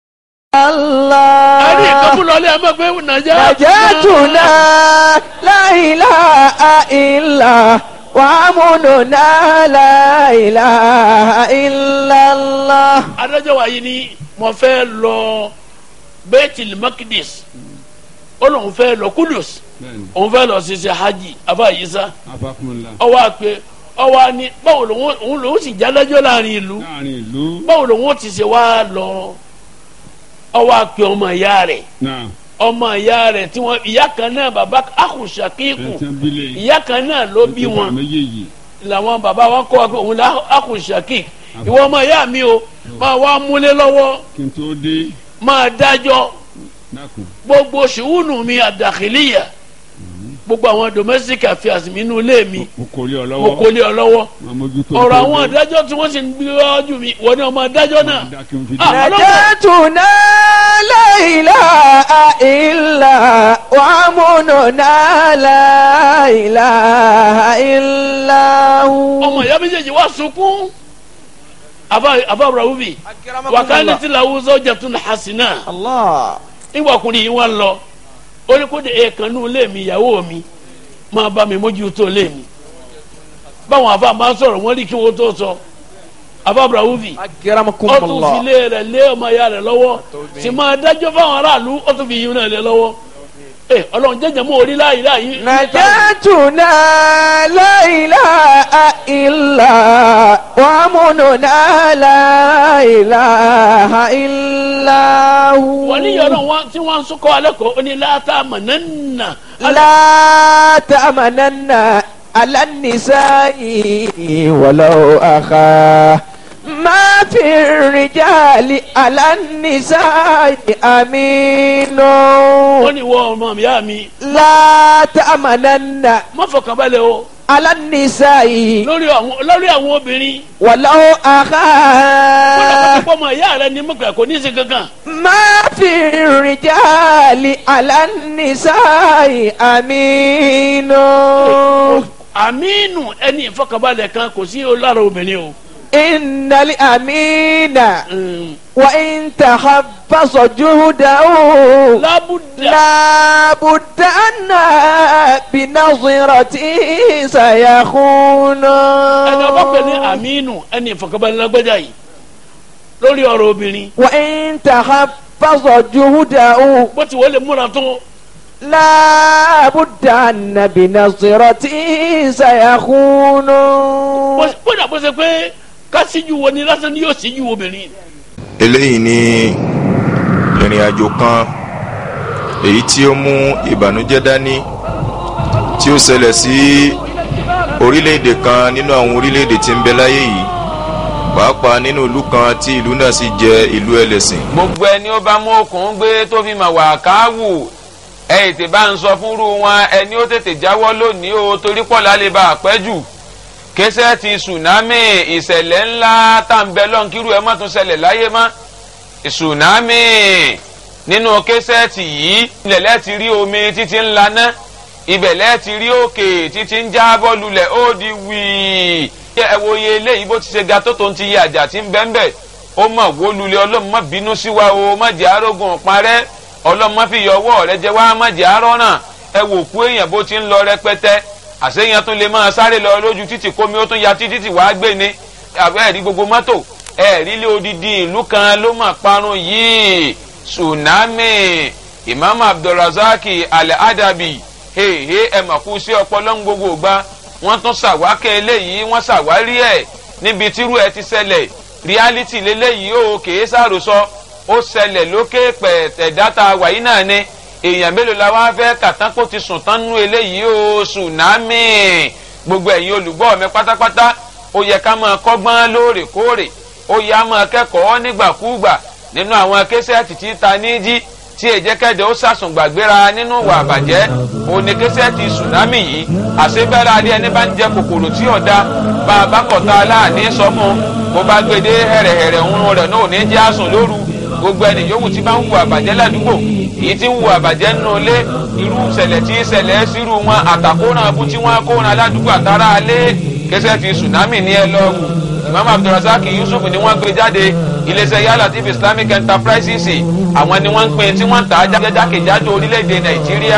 Allah. a ní ìkọ́kú lọlé ẹ mọ̀ pé nàìjíríà. Najatuna la ilaha illa wa amununa la ilaha illallah. adájọ́ wa yìí ni mo fẹ́ lọ Baitul Maqdis ó lóun fẹ́ lọ Kudus òun fẹ́ lọ ṣiṣẹ́ hajj afa yisa ọwọ́ àpè ọwọ́ ni báwo lòun òun lòun sì jádájọ́ láàrin ìlú báwo lòun ó ti ṣe wá lọ ọwọ́ àpè ọmọ ìyá rẹ̀ ọmọ ìyá rẹ̀ tí wọ́n ìyá kan náà bàbá akùnṣàkíkù ìyá kan náà ló bí wọn làwọn bàbá wọn kọ́ wa pé òun là akùnṣàkíkù ìwọ ọmọ ìyá mi o máa wá múlé lọ́wọ́ máa dájọ́ gbogbo ṣùwùnù mi àdàkìlíyà gbogbo àwọn domestic affairs mi inú ilé mi mo kò lé ọ lọ́wọ́ ọ̀rọ̀ àwọn adájọ́ tí wọ́n sì ń gbé wájú mi wọ́n ní ọmọ adájọ́ náà. Najatuna la ilaha illa wa amununa la ilaha illahu. ọmọ ìyá méjèèjì wá sunkún àbá rahubi wàkàní tí làwọn sọjà tún hasina Allah. nígbàkùnrin yìí wọ́n lọ ó ní kó de èèkàn nù lé mi ìyàwó mi máa bá mi mójútó lé mi báwọn àfa máa sọ̀rọ̀ wọ́n rí kí wọ́n tó sọ àbá rahubi ó tún fi Akramakumullah. lé rẹ̀ lé ọmọ ìyá rẹ̀ lọ́wọ́ sì máa dájọ́ fáwọn aráàlú ó tún fi yín náà lé lọ́wọ́ ẹ ọlọ́run jẹ́jẹ́ mọ́ orí láyé láyé. نجاتنا لا إله إلا وأمننا لا إله إلا هو wọ́n ní yọ̀rọ̀ wọn tí wọ́n ń sọ́kọ́ alẹ́ kọ́ ó ní láta mọ̀nánná. لا تأمنن على النساء ولو أخا ما في الرجال على النساء أمين wọ́n ní wọ́n ọmọ mi yá mi لا تأمنن má fọkàn balẹ̀ o على النساء lórí àwọn lórí àwọn obìnrin. ولو wọ́n lọ أخا kọ́ ọmọ ìyá rẹ ní mọ̀gbà kò ní í ṣe kankan. ما في الرجال على النساء أمين àmínú ẹni ìfọkànbalẹ̀ kan kò sí o lára obìnrin o. إن الأمين Mm. وإن تخبص جهده lábùdá لا بد أن بنظرة سيخون ẹni ọba pè ní àmínú ẹni ìfọkànbalẹ̀ lágbájá yìí lórí ọ̀rọ̀ obìnrin وإن تخبص جهده bó ti wọlé múra tó لا بد أن بنظرة سيخون bó- kódà bó ṣe pé ká síjú wo ni lásán ni yóò síjú obìnrin. eléyìí ni ìrìn àjò kan èyí tí ó mú ìbànújẹ́ dání tí ó ṣẹlẹ̀ sí orílẹ̀-èdè kan nínú àwọn orílẹ̀-èdè tí ń bẹ láyé yìí pàápàá nínú ìlú kan tí ìlú náà sì jẹ́ ìlú ẹlẹ́sìn. gbogbo ẹni ó bá mú okùn gbé tó fi mà wà káwù ẹ ètè bá ń sọ fúnrú wọn ẹni ó tètè jáwọ́ lónìí o torí pọ̀ lálẹ́ bá a pẹ́ jù kẹsẹ́ ti tsunami ìṣẹ̀lẹ̀ ńlá tá à ń bẹ lọ́n kírú ẹ má tún ṣẹlẹ̀ láyé mọ́ tsunami nínú kẹsẹ́ẹ̀tì yìí ilẹ̀lẹ́ ti rí omi títí ń laná ibẹ̀lẹ́ ti rí òkè títí ń jábọ́ lulẹ̀ ó di wíì ẹ wo iye eléyìí bó ti ṣe ga tó tó ń ti yẹ àjà tí ń bẹ́ ń bẹ̀ ó mọ̀ wó lulẹ̀ ọlọ́run má bínú sí wa o má jẹ́ arógun parẹ́ ọlọ́run má fi yọ ọwọ́ rẹ jẹ wá má jẹ́ arọ́nà ẹ wò kú èèyàn bó ti ń lọ rẹpẹtẹ àṣeyàn tún lè máa sáré lọ lójú títì kómi ó tún ya títí tí wàá gbé ni àbẹ́ ẹ̀rí gbogbo mọ́tò ẹ̀rí lé odidi ìlú kan ló mà parun yìí tsunami imam abdulrasaki al-adabi hehe ẹ mà kú sí ọpọlọ ń gbogbo gba wọ́n tún ṣàwákẹ́ eléyìí wọ́n ṣàwárí ẹ̀ níbi tírú ẹ ti ṣẹlẹ̀ reality lélẹ́yìí ó kèé sàròsọ ó ṣẹlẹ̀ lókè pẹ̀tẹ̀ dáta wàyí náà ni èèyàn mélòó la wá fẹ́ kàtán kó ti sùn tán nú eléyìí ó tsunami gbogbo ẹ̀yin olùgbọ́ mi pátápátá ó yẹ ká máa kọ́gbọ́n lóòrèkóòrè ó yẹ á máa kẹ́kọ̀ọ́ nígbàkúùgbà nínú àwọn késẹ́ẹ̀tì tí ta ní jí tí èjẹ́kẹ́dẹ́ ó sàsùn gbàgbéra nínú ìwà àbàjẹ́ òní késẹ́ẹ̀tì tsunami yìí àṣebẹ́rẹ́ adé ẹni bá ń jẹ kòkòrò tí ọ̀dà bá a bá kọ̀tà aláàní sọmú bó bá gbede hẹ̀rẹ̀hẹ̀rẹ̀ ń rẹ̀ náà ní jẹ́ àsùn lóru gbogbo ẹni yòówù tí bá ń hu àbàjẹ́ ládùúgbò èyí tí ń hu àbàjẹ́ nínú ilé irú ìṣẹ̀lẹ̀ tí ìṣẹ̀lẹ̀ sírú wọn àtàkóran abú tí wọ́n kóran ládùúgbò àtàrà alẹ́ késẹ́ẹ̀tì tsunami ní ẹ lọ́wọ́ imam abdulrasaq yusuf ni wọ́n gbé jáde iléeṣẹ́ yálà tv islamic enterprises àwọn ni wọ́n ń pín tí wọ́n ń tà á jákèjádò orílẹ̀-èdè nàìjíríà.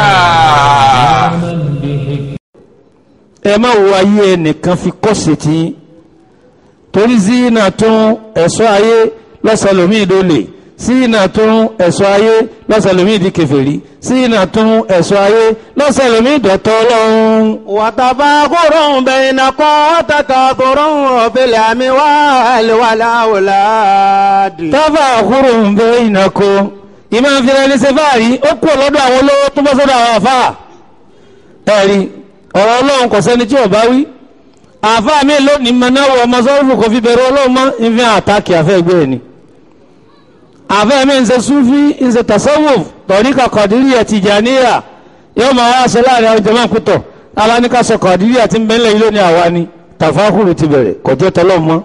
ẹ má wo ayé ẹnìkan fi kọ́sì tí torí zina tún ẹ̀ṣọ́ ayé lọ́sàlómì ìdólè zina tún ẹ̀ṣọ́ ayé lọ́sàlómì ìdí kèfèrí zina tún ẹ̀ṣọ́ ayé lọ́sàlómì ìdọ̀tọ́ ọlọ́run. وتفاخر بينكم وتكاثر في الأموال والأولاد tábà àkúrò ń bẹ ìnàkó ìmọ̀ ìfìlẹ̀ ẹni ṣe fáàrí ó kú ọlọ́dọ̀ àwọn olówó tó bọ́ sọ́dọ̀ àwọn àfáà ẹ̀rí ọ̀rọ̀ ọlọ́run kò sẹ́ni tí ò bá wí àfáà mi lónìí mọ̀náwó ọmọ sọ́rùfù kò fi bẹ̀rù ọlọ́run mọ́ ìfi àtàkì àfẹ́ ẹgbẹ́ ẹ̀ ni àfẹ́ mi ń ṣe súfí ń ṣe tasawuf tọ̀ríkà kọ̀díríyà tìjàníyà yóò máa wá aṣọ láàrin àwọn jàmáà kútọ̀ aláníkà sọ kọ̀díríyà tí ń bẹ́ńlẹ̀ yìí lónìí àwa ni tàfákùrù ti bẹ̀rẹ̀ kọjọ́ tọ́lọ́ mọ́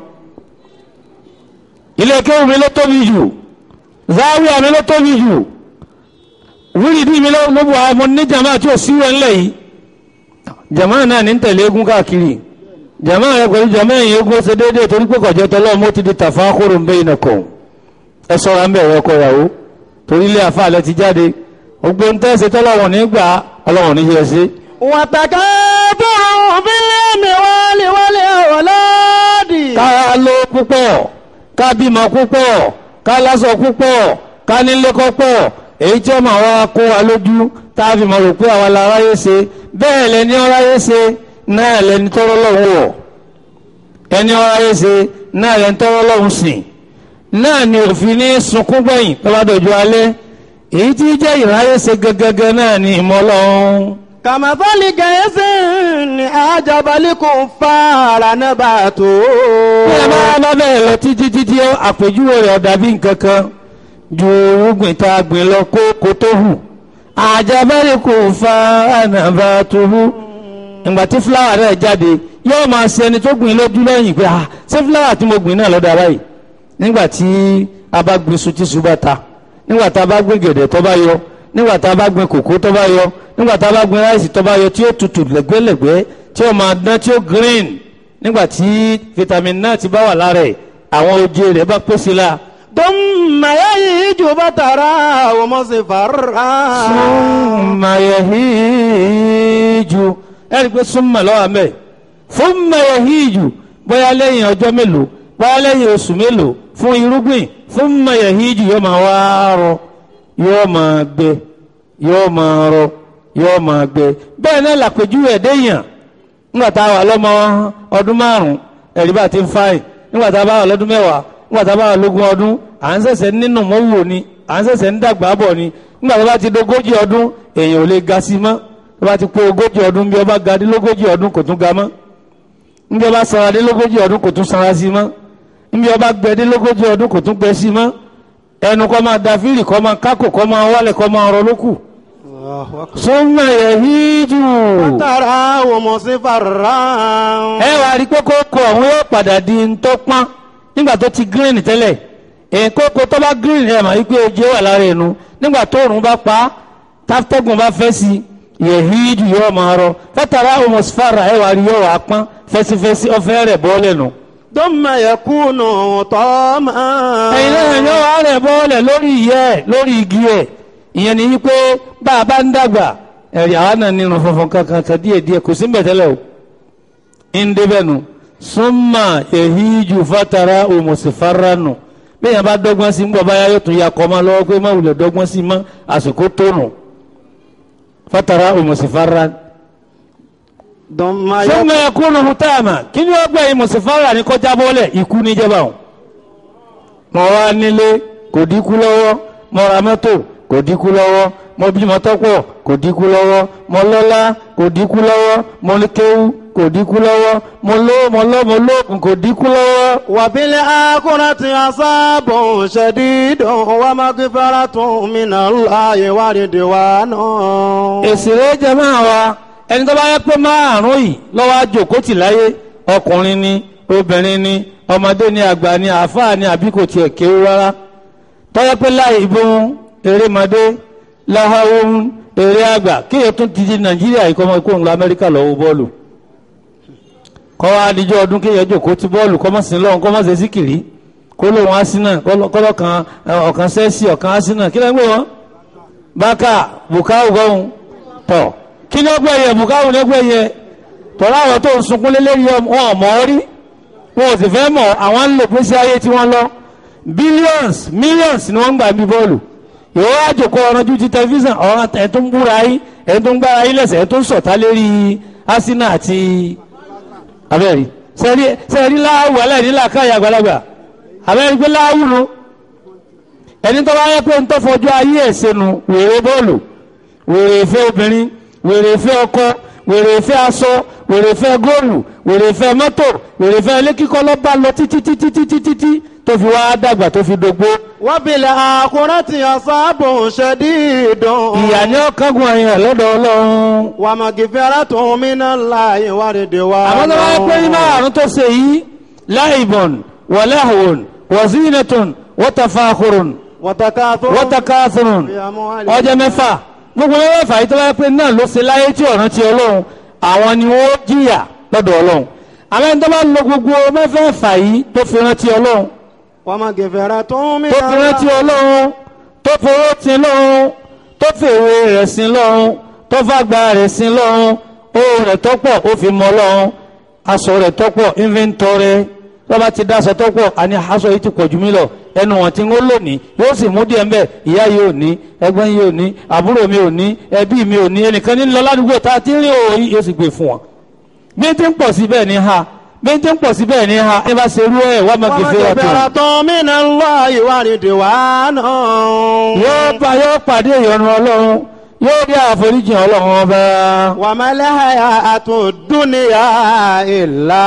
ilé kéwù mi ló tóbi jù záwíà mi ló tóbi jù wíìdì mi ló ló bu àwọn ní jama tí o sí wọn lẹ yìí jama náà ní tẹ̀lé eégún káàkiri jama rẹ pẹ̀lú jama yìí eégún ṣe déédéé torí pé kọjọ tọlọ mo ti di tàfà kóró ń bẹ yìí nàkọ ẹ ṣọ́ra ń bẹ ẹ̀rọ ọkọ ìyàwó torí ilé àfa àlẹ ti jáde gbogbo ń tẹ́sí tọ́lọ́wọ̀n nígbà ọlọ́wọ̀n ní yẹ sí. وتكاثر في الأموال والأولاد ká ló púpọ̀ ká bímọ púpọ̀ ká lásọ púpọ̀ ká nílé kọ́pọ̀ èyí tí ọmọ wa kó wa lójú tá tá a fi mọ̀ rò pé àwa la ráyé ṣe bẹ́ẹ̀ lẹni ọ̀ráyé ṣe náà lẹni tọ́rọ́ lọ́hùn wọ̀ ẹni ọ̀ráyé ṣe náà lẹni tọ́rọ́ lọ́hùn sìn náà ni òfin ní sunkún gbẹ̀yìn tó bá dọ̀jú alẹ́ èyí tí jẹ́ ìráyé ṣe gẹ́gẹ́gẹ́ náà ni ìmọ̀ ọlọ́run كمثل غيث أعجب الكفار نباته bí ẹ máa bá bẹ́ẹ̀ lọ títí títí àpèjúwe rẹ̀ ọ̀dà bí nǹkan kan ju irúgbìn tá a gbìn lọ kó kó tó hù àjàbẹ́rẹ́ kò fa ànàbà tó hù ìgbà tí fúláwà rẹ̀ jáde yóò máa ṣe ẹni tó gbìn lójú lẹ́yìn pé ah ṣé fúláwà tí mo gbìn náà lọ́dà báyìí nígbà tí a bá gbin iṣu tí iṣu bá ta nígbà tá a bá gbin gẹ̀dẹ̀ tó bá yọ nígbà tá a bá gbin kòkó tó bá yọ nígbà tá a bá gbin ráìsì tó bá yọ tí ó tutù lẹ́gbẹ́lẹ́gbẹ́ tí ó máa dán tí ó green nígbà tí vitamin náà ti bá wà lára ẹ̀ àwọn oje rẹ̀ bá pèsè la. ثم يهيج فتراه مصفرا súnmọ́ yẹ̀híjù ẹ̀rí pé súnmọ́ lọ́wọ́ mẹ́ súnmọ́ yẹ̀híjù bóyá lẹ́yìn ọjọ́ mélòó bóyá lẹ́yìn oṣù mélòó fún irúgbìn súnmọ́ yẹ̀híjù yóò máa wá rọ yóò máa gbẹ yóò máa rọ yóò máa gbẹ bẹ́ẹ̀ náà làpèjúwe ẹ̀dẹ́yàn nígbà tá a wà lọ́mọ ọdún márùn-ún ẹ̀rí bá ti ń fáyìn nígbà tá a bá wà lọ́dún mẹ́wàá nígbà tá a bá wà lógún ọdún à ń ṣẹ̀ṣẹ̀ nínú mọ́wò ni à ń ṣẹ̀ṣẹ̀ ń dàgbà bọ̀ ni nígbà tó bá ti dogójì ọdún èèyàn ò lè ga sí mọ́ tó bá ti pé ogójì ọdún bí ọba ga dé lógójì ọdún kò tún ga mọ́ níbi ọba sanra dé lógójì ọdún kò tún sanra sí mọ́ níbi ọba gbẹ dé lógójì ọdún kò tún gbẹ sí mọ́ ẹnu kọ́ máa da fíìlì kọ́ máa kákò kọ́ máa wálẹ̀ kọ́ máa rọ lókù. súnmọ́ yẹ̀híjù. فتراه مصفرا ẹ wá rí pé kókó ọ̀hún yóò padà di ntọ́pọ́n nígbà tó ti green tẹ́lẹ̀ èyí kókó tó bá green ẹ̀ mà wípé ojú wà lára ẹnu nígbà tó òrùn bá pa táfítẹ́gùn bá fẹ́ sí yẹ̀hídù yóò máa rọ fẹ́tàrà homosfara ẹ̀ wá rí yóò wá pọ́n fẹ́sífẹ́sí ọ̀fẹ́ rẹ̀ bọ́ọ̀lẹ̀ nù. ثم يكون طعاما ẹ̀yin náà yóò wá rẹ̀ bọ́ọ̀lẹ̀ lórí ìyẹ́ ẹ̀ lórí igi ẹ̀ ìyẹn ni wípé bá a bá ń dàgbà ẹ̀rí àwa náà nínú funfun kankan kan díẹ̀ díẹ̀ kò sí mbẹ̀tẹ́lẹ̀ o ń débẹ̀ nu súnmà èhíjù fatara òmùsìfara nù bẹ́ẹ̀ yẹn bá dọ́gbọ́n sí ń bọ̀ báyà yóò tún ya kọ́ máa lọ́wọ́ pé má wulẹ̀ dọ́gbọ́n sí mọ́ àsìkò tó nù fatara òmùsìfara ثم súnmà ẹ̀kúnnù hùtàmà kí ni ó gbẹ̀ yìí mùsìfara ní kọjá bọ́ọ̀lẹ̀ ikú ní jẹba o mọ̀ wá nílé kò dínkù lọ́wọ́ mọ̀ ra mọ́tò kò dínkù lọ́wọ́ mọ̀ bímọ tọ́pọ̀ kò dínkù lọ́wọ́ mọ̀ lọ́lá kò dínkù lọ́wọ́ mọ̀ ní kéwú kò dínkù lọ́wọ́ mọ̀ ló mọ̀ lọ́ mọ̀ lóògùn kò dínkù lọ́wọ́. وفي الآخرة عذاب شديد ومغفرة من الله ورضوان èsì rẹ̀ jẹ́ máa wa ẹni tó bá yẹ pé márùn yìí lọ́wọ́ àjòkó tì láyé ọkùnrin ni obìnrin ni ọmọdé ni àgbà ni àáfàá ni àbí kò tiẹ̀ kéwú rárá tọ́yẹ pé láì ìbọn erémọdé láhàwọ́n eré àgbà kéèyàn tún ti di nàìjíríà yìí kọ́mọ ikú òun lọ amẹ́ríkà lọ́wọ́ bọ́ọ̀lù kọ́ wa díjọ́ ọdún kéèyàn jòkó ti bọ́ọ̀lù kọ́mọ̀sí lọ́hùn kọ́mọ̀sí síkìrì kó lóun asínà kọ́lọ́kan ọ̀kan sẹ́ẹ̀sì ọ̀kan asínà kí lẹ́gbẹ̀ẹ́ wọn bákà bukawu gọ́hùn tọ̀ kí ni ọgbẹ́ yẹ bukawu lẹ́gbẹ́ yẹ tọ́lá àwọn tó ń sunkún lélẹ́rìí wọn ò mọ̀ ọ́ rí wọn ò sì fẹ́ mọ̀ àwọn ń lò pèsè ayé tí wọ́n lọ billions millions ni wọ́n ń gbà bí bọ́ọ̀lù ìwọ àjòkó ọ̀rànjú ti tẹlifíṣàn ọ̀ràn ẹ̀ tó ń búra yín ẹ̀ tó ń gbára yín lẹ́sẹ̀ ẹ̀ tó ń sọ̀tá lérí asínà àti abẹ́rẹ́ sẹ́rí sẹ́rí láàwù aláìníla káyà àgbàlagbà abẹ́rẹ́ gbé láàwù nu ẹni tó bá yẹ pé ń tó fọjú ayé ẹ̀ sẹ́nu wèrè bọ́ọ̀lù wèrè ìfẹ́ obìnrin wèrè ìfẹ́ ọkọ wèrè ìfẹ́ aṣọ wèrè ìfẹ́ góòlù wèrè ìfẹ́ mọ́tò wèrè ìfẹ́ ilé kíkọ́ ló bá lọ títí títí títí títí tó fi wá dàgbà tó fi dógbó. وفي الآخرة عذاب شديد ìyà ni ó kángun àyàn lọ́dọ̀ ọlọ́run. ومغفرة من الله ورضوان àmọ́ tó bá yẹ pé nínú àrùn tó ṣe yìí láìbọ̀n wàláhùn wàzínàtùn wọ́tàfàkùrùn وتكاثر wọ́tàkàthùrùn في أموال ọjọ́ mẹ́fà gbogbo mẹ́fà yìí tó bá yẹ pé náà ló ṣe láyé tí ọ̀ràn ti ọlọ́run àwọn ni wọ́n jìyà lọ́dọ̀ ọlọ́run àmọ́ ẹni tó bá lo gbogbo mẹ́fẹ̀ẹ̀fà yìí tó fi rántí ọlọ́run ومغفرة من tó fi rántí الله ọlọ́run tó fowó tin lọ́run tó fèrè rẹ̀ sin lọ́run tó fàgbà rẹ̀ sin lọ́run owó rẹ̀ tọ́pọ̀ ó fi mọ́ lọ́run aṣọ rẹ̀ tọ́pọ̀ inventory tó bá ti dáṣọ tọ́pọ̀ àní aṣọ yìí ti pọ̀ jù mí lọ ẹnu wọn tí ń lónìí yóò sì mú díẹ̀ mbẹ́ ìyá yìí ò ní ẹgbẹ́ yìí ò ní àbúrò mi ò ní ẹbí mi ò ní ẹnìkan ní lọ ládùúgbò tá a ti rí òòyì yóò sì gbé fún wọn. bí n ti ń pọ̀ sí bẹ́ẹ̀ ni ha bí n ti ń pọ̀ sí bẹ́ẹ̀ ni ha ẹ bá ṣe irú ẹ̀ wá máa kẹfẹ́ ọ̀tún. ومغفرة من الله ورضوان yóò bá yóò pàdé ìyọnu ọlọ́run yóò rí àforíjì ọlọ́run ọba. وما الحياة الدنيا إلا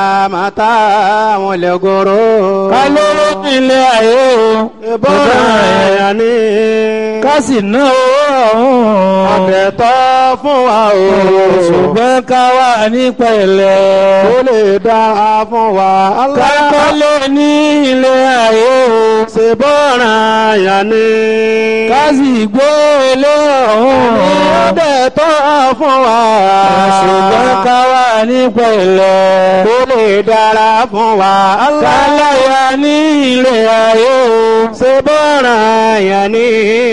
متاع الغرور kálóró ní ilé ayé o. ìbọn ẹ̀yà ni ká sì ná owó ọ̀hún. ọ̀dẹ̀tọ́ fún wa o ṣùgbọ́n ká wà ní pẹ̀lẹ́. ó lè dára fún wa kákọ́lé ní ilé ayé o. ṣe bọ́ọ̀ràn ẹ̀yà ni ká sì gbé ilé ọ̀hún. ọ̀dẹ̀tọ́ fún wa ṣùgbọ́n ká wà ní pẹ̀lẹ́. ó lè dára fún wa káláyà ní ilé ayé o. ṣe bọ́ọ̀ràn ẹ̀yà ni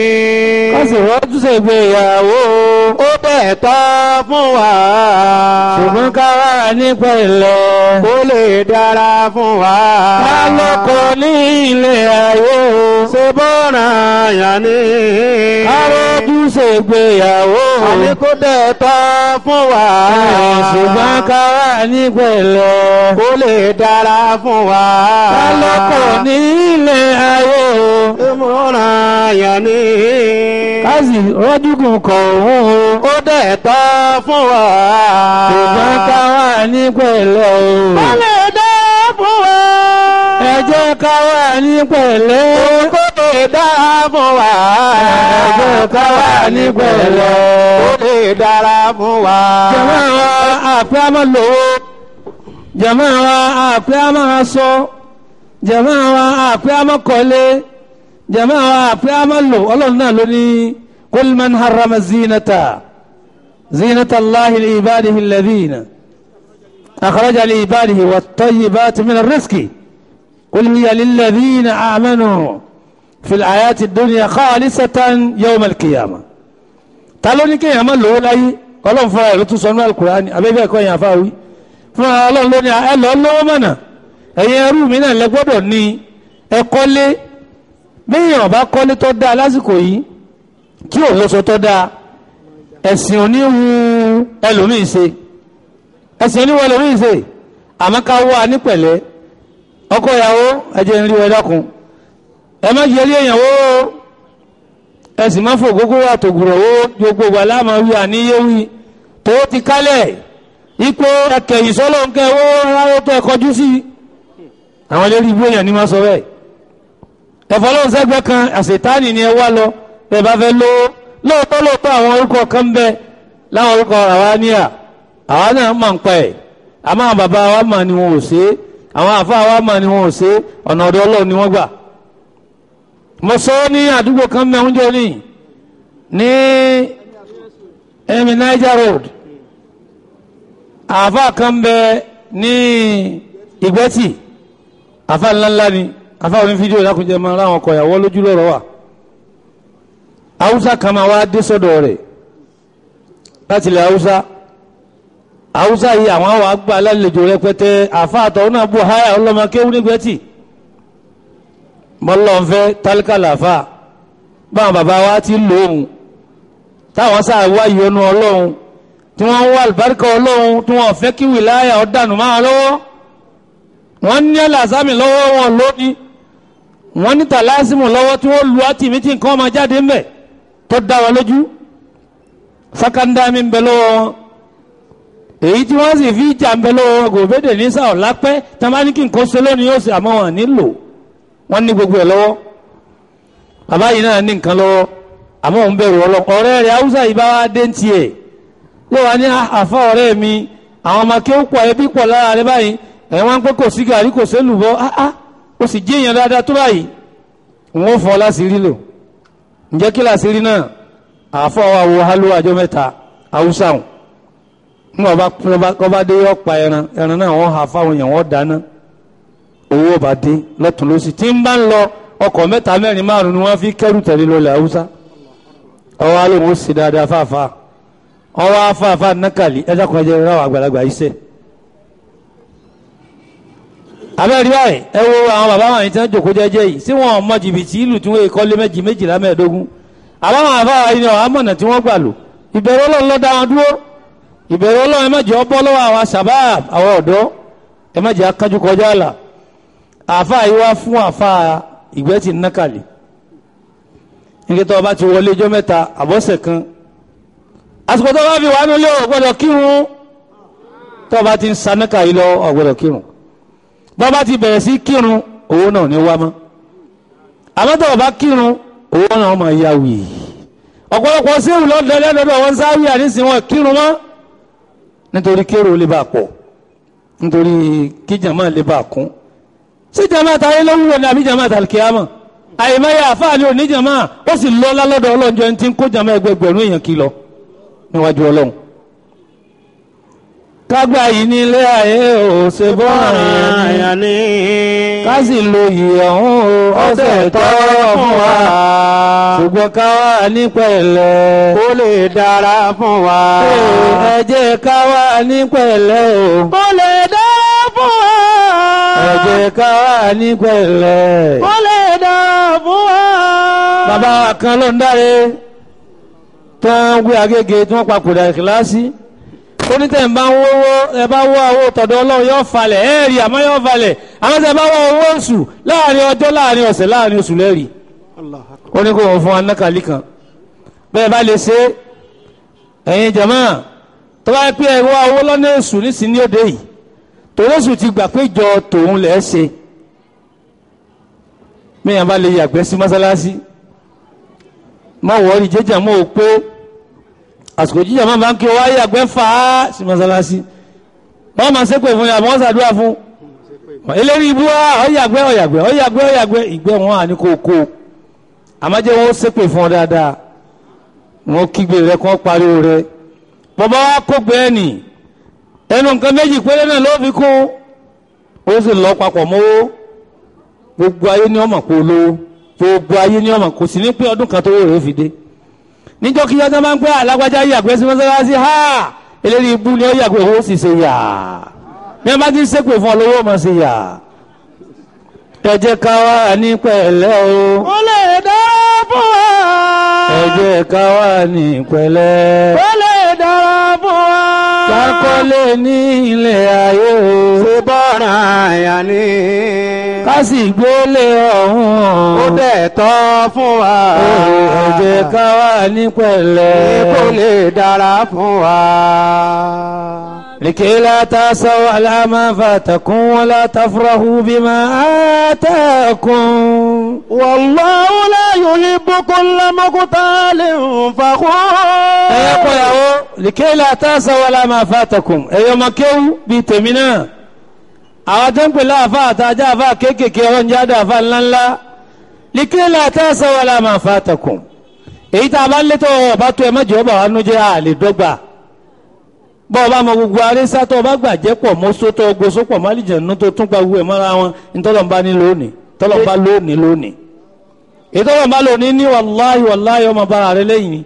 ká sì rọ́jú ṣègbéyàwó o. ó dẹ̀tọ́ fún wa ṣùgbọ́n ká wà ní pẹ̀lẹ́. ó lè dára fún wa ká lọ́kọ ní ilé ayé o. ṣe bọ́ọ̀ràn ẹ̀yà ni ká rọ́jú ṣègbéyàwó o. àní kó dẹ̀tọ́ fún wa ṣùgbọ́n ká wà ní pẹ̀lẹ́. ó lè dára fún wa ká lọ́kọ ní ilé ayé o. ìmọ̀ràn ẹ̀yà ni ká sì rọ́jú kùn kọ̀ òun o. ó dẹ̀tọ́ fún wa ṣùgbọ́n ká wà ní pẹ̀lẹ́ o. ó lè dára fún wa ẹ jẹ́ ká wà ní pẹ̀lẹ́. kó lè dára fún wa ẹ jẹ́ ká wà ní pẹ̀lẹ́. ó lè dára fún wa jàmá wa àpẹ́ àmọ́ lówó jàmá wa àpẹ́ àmọ́ aṣọ jàmá wa àpẹ́ àmọ́ kọ́lé jàmá wa àpẹ́ àmọ́ lò ọlọ́run náà ló ní kul man harrama zinata zinata allahi li ibadihi alladhina akhraja li ibadihi wat-tayyibati min ar-rizqi qul hiya lilladhina amanu fi al-hayati ad-dunya khalisatan yawm al-qiyamah ta ló ní kéèyàn má lówó láyé ọlọ́run fúnra ẹ̀ ló tún sọ ní alukurani abẹ́bẹ́ ẹ̀kọ́ yẹn àfáwí fúnra ọlọ́run ló ní ẹ lọ lọ́wọ́ mọ̀nà ẹ̀yin ẹrú mi náà lẹ gbọ́dọ̀ ní ẹ kọ́lé béèyàn ọba kọ́lé tó dáa lásìkò yìí tí ò lọ́sọ tó dáa ẹ̀sìn oníwu ẹlòmíì ṣe ẹ̀sìn oníwu ẹlòmíì ṣe àmọ́ ká wá ní pẹ̀lẹ́ ọkọ ìyàwó ẹ̀jẹ̀ ń rí ẹ dákun ẹ má jẹ́ rí èèyàn wó ẹ sì má fò gbogbo àtògùrọ̀ wó gbogbo wà láàmú wí àníyéwì tó ti kálẹ̀ ipò ẹkẹyìn sọlọ ń kẹ owó rárá tó ẹ kọjú sí àwọn eléré ibú èèyàn ní ma sọ bẹ́ẹ̀ ẹ̀fọ́ lóun sẹ́gbẹ́ kan àṣetánì ni ẹ wá lọ ẹ bá fẹ́ lówó lóòótọ́ lóòótọ́ àwọn orúkọ kan ń bẹ láwọn orúkọ àwa níyà àwa náà máa ń pa ẹ̀ àmọ́ àwọn bàbá wa mà ni wọn ò ṣe é àwọn àfa wa mà ni wọn ò ṣe é ọ̀nà ọ̀dọ̀ ọlọ́run ni wọ́n gbà mo sọ ọ́ ní àdúgbò kan mẹ́wọ́n jọ ní ní ẹ̀mí Niger Road àfa kan bẹ ní ìgbẹ́tì àfa ńláńlá ni àfa oní fídíò lákùnjẹ máa ráwọn ọkọ̀ ìyàwó lójú lọ́rọ̀ wà haúsá kan máa wá dé sọ́dọ̀ rẹ̀ láti ilẹ̀ haúsá haúsá yìí àwọn àwọn àgbà alálejò rẹpẹtẹ àfa àtọ̀hún náà bù háyà ọlọ́mọ kéwú nígbẹ́tì mọ́lọ́nfẹ́ tálíkà làfà báwọn bàbá wa ti lòun táwọn sáà wá ìyọnu ọlọ́run tí wọ́n ń wá àlùbáríkà ọlọ́run tí wọ́n fẹ́ kí wìláyà ọ̀dànù máa lọ́wọ́ wọ́n ní ẹ̀làsámì lọ́wọ́ wọn lónìí wọ́n ní tàlásìmù lọ́wọ́ tí wọ́n lu àtìmí tí nǹkan máa jáde ńbẹ̀ tó dá wọn lójú sákàndámi ń bẹ lọ́wọ́ wọn èyí tí wọ́n sì fi jà ń bẹ lọ́wọ́ wọn gòbédè ní sáà lápẹ́ tí wọ́n bá ní kí nǹkan ṣe lónìí yóò ṣe àmọ́ wọn nílò wọ́n ní gbogbo ẹ̀ lọ́wọ́ bàbá yìí náà ní nǹkan lọ́wọ́ àmọ́ òun bẹ̀rù ọlọ́ ọ̀rẹ́ rẹ̀ haúsá yìí bá wá dé ń tiẹ̀ yóò wá ní àfa ọ̀rẹ́ mi àwọn ọmọ kí ó pọ̀ ẹbí pọ̀ lára rẹ báyìí ẹ̀ wọ́n pé kò sí gàrí kò sí lùbọ́ áá ó sì jí èèyàn dáadáa tó báyìí wọ́n fọ́ láṣìírí lò ǹjẹ́ kí láṣìírí náà àfọ́ wa wo hálò àjọ mẹ́ta haúsá hùn nígbà bá bá dé yọ pa ẹran ẹran náà wọ́n hà fáwọn èèyàn wọ́n dáná owó bá dé lọ́tún lọ́sì tí ń bá ń lọ ọkọ̀ mẹ́ta mẹ́rin márùn ni wọ́n fi kẹ́rù tẹ̀lé lọ́lẹ̀ haúsá ọwọ́ alẹ́ wọn ó sì dáadáa fáfáà ọwọ́ afáfá nákàlí ẹjọ́ kan jẹ́ ráwọ̀ àgbàlagbà iṣẹ́ abẹ́rẹ́ báyìí ẹ wo àwọn bàbá wọn yìí tí wọ́n jòkó jẹ́jẹ́ yìí sí wọn mọ jìbìtì ìlú tí wọ́n kọ́ lé méjì méjìlá mẹ́ẹ̀ẹ́dógún àbáwọn àbáwọn yìí ni ọ̀hán mọ̀nà tí wọ́n gbà lò ìbẹ̀rù ọlọ́run ló dá wọn dúró ìbẹ̀rù ọlọ́run ẹ má jẹ́ ọbọ̀ lọ́wọ́ àwọn sàbáàb àwọn ọ̀dọ́ ẹ má jẹ́ akájú kọjá àlà àáfàá yìí wá fún àáfàá ìgbẹ́ ti nákàlẹ̀ nígbà tó o bá ti wọlé ijọ́ mẹ́ta àbọ̀sẹ̀ kan àsìkò tó o bá fi wà nílé o gbọ́dọ̀ kírun tó o bá ti ń sanáka yìí lọ o gbọ́dọ̀ kírun bọ́ bá ti bẹ̀rẹ̀ sí kírun owó náà ní wá mọ́ àmọ́ tó o bá kírun owó náà máa yá wì ọ̀pọ̀lọpọ̀ séwù lọ́dọ̀ lẹ́dọ̀dọ̀ wọn sáwì àníṣe wọn kírun mọ́ nítorí kérò lè bá pọ̀ nítorí kíjàmá lè bá kún sí jàmá tayé ló wúwo ní àbí jàmá tàlkìyàmọ̀ àyèmáyé àfáàní oníjàmá ó sì lọ́lá lọ́dọ̀ ọlọ́njọ́ ẹni tí ń kó jàmá ẹgbẹgbẹ̀rún èèyàn kí lọ níwájú ọlọ́run kágbá yìí ní ilé ayé ò ṣe bọ́ àyàn ní ká sì lo yìí ọ̀hún o ọ̀sẹ̀ tọ́ fún wa ṣùgbọ́n ká wà ní pẹ̀lẹ́ kó lè dára fún wa. ẹ jẹ́ ká wà ní pẹ̀lẹ́ o kó lè dára fún wa. ẹ jẹ́ ká wà ní pẹ̀lẹ́. kó lè dára fún wa. bàbá kan ló ń dáre tó ń wí agége tí wọ́n papòdà ìkìláàsì onítẹ̀ ń bá ń wọ́wọ́ ẹ bá wọ́ owó tọ̀dọ̀ ọlọ́run yóò falẹ̀ ẹ rí àmọ́ yóò falẹ̀ àwọn tẹ̀ bá wọ́ owó oṣù láàrin ọjọ́ láàrin ọ̀sẹ̀ láàrin oṣù lẹ́rì ó ní kó wọ́n fún wa nákàlí kan bẹ́ẹ̀ bá lè ṣe ẹ̀yin jàmá tó bá pẹ́ ẹ wọ́ owó lọ́nà oṣù nísìnyí òde yìí tòun oṣù ti gbà pé jọ tòun lẹ̀ ṣe mẹ́yàn bá lè yàgbẹ́ sí mọ́sálásí mọ́ wọ́ọ́rì jẹ́jà mọ́ ò pé àsìkò jíjà máa bá ń kí o wáyé àgbẹ̀ fà á sí mọ́sálásí wọ́n máa ṣépè fún yàrá wọ́n ṣàdúrà fún eléyìí ibú wa ọ̀yàgbẹ́ ọ̀yàgbẹ́ ọ̀yàgbẹ́ ọ̀yàgbẹ́ ìgbẹ́ wọn à ní kó kó àmọ́jẹ́ wọn ó ṣépè fún ọ dáadáa wọn kígbe rẹ kọ́ pariwo rẹ bàbá wa kó gbé ẹnì ẹnu nǹkan méjì péré náà ló fi kún ó sì lọ papọ̀ mọ́wó gbogbo ayé ní ọmọ kó lówó gbogbo ayé ní ọmọ kò sí ní pé ọdún kan tó wò rẹ fi dé níjọ́ kí yájọ́ máa ń pẹ́ alágbájá yàgbẹ́ sí mọ́sálásí ha eléyìí ibú ni ó yàgbẹ́ owó sì ṣe yà ní ẹ bá ti ṣépè fún ọlọ́wọ́ ọmọ ṣe yà ẹ jẹ́ ká wà ní pẹ̀lẹ́ o kó lè dára fún wa. ẹ jẹ́ ká wà ní pẹ̀lẹ́ kó lè dára fún wa. kákọ́lé ní ilé ayé o ṣe bọ́ra àyà ni. ká sì gbélé ọ̀hún ó dẹ̀ tọ́ fún wa. ẹ jẹ́ ká wà ní pẹ̀lẹ́ kó lè dára fún wa. لكي لا تأسوا على ما فاتكم ولا تفرحوا بما آتاكم والله لا يحب كل مقتال فخور. ẹ kọ́ yàwó لكي لا تأسوا على ما فاتكم ẹ̀yọ́ máa kéwú bíi tèmi náà àwọn tó ń pè láàfà àtàjà àfà kéékèèké ọ̀rọ̀ jáde àfà ńláńlá لكي لا تأسوا على ما فاتكم èyí tá a bá ń létò ọba tó ẹ mọ́jọ́ ọba wa nú jẹ́ àlè dọ́gba bọ́ ọba mọ gbogbo arísá tó ọba gbàjẹ́ pọ̀ mọ́só tó gbósó pọ̀ málìjẹ̀nu tó tún gba gbogbo ẹ̀ mọ́ra wọn ntọ́lọ́mbá ní lónìí tọ́lọ́mbá lónìí lónìí ìtọ́lọ́mbá lónìí ní wàláhì wàláhì ọmọ bára rẹ lẹ́yìn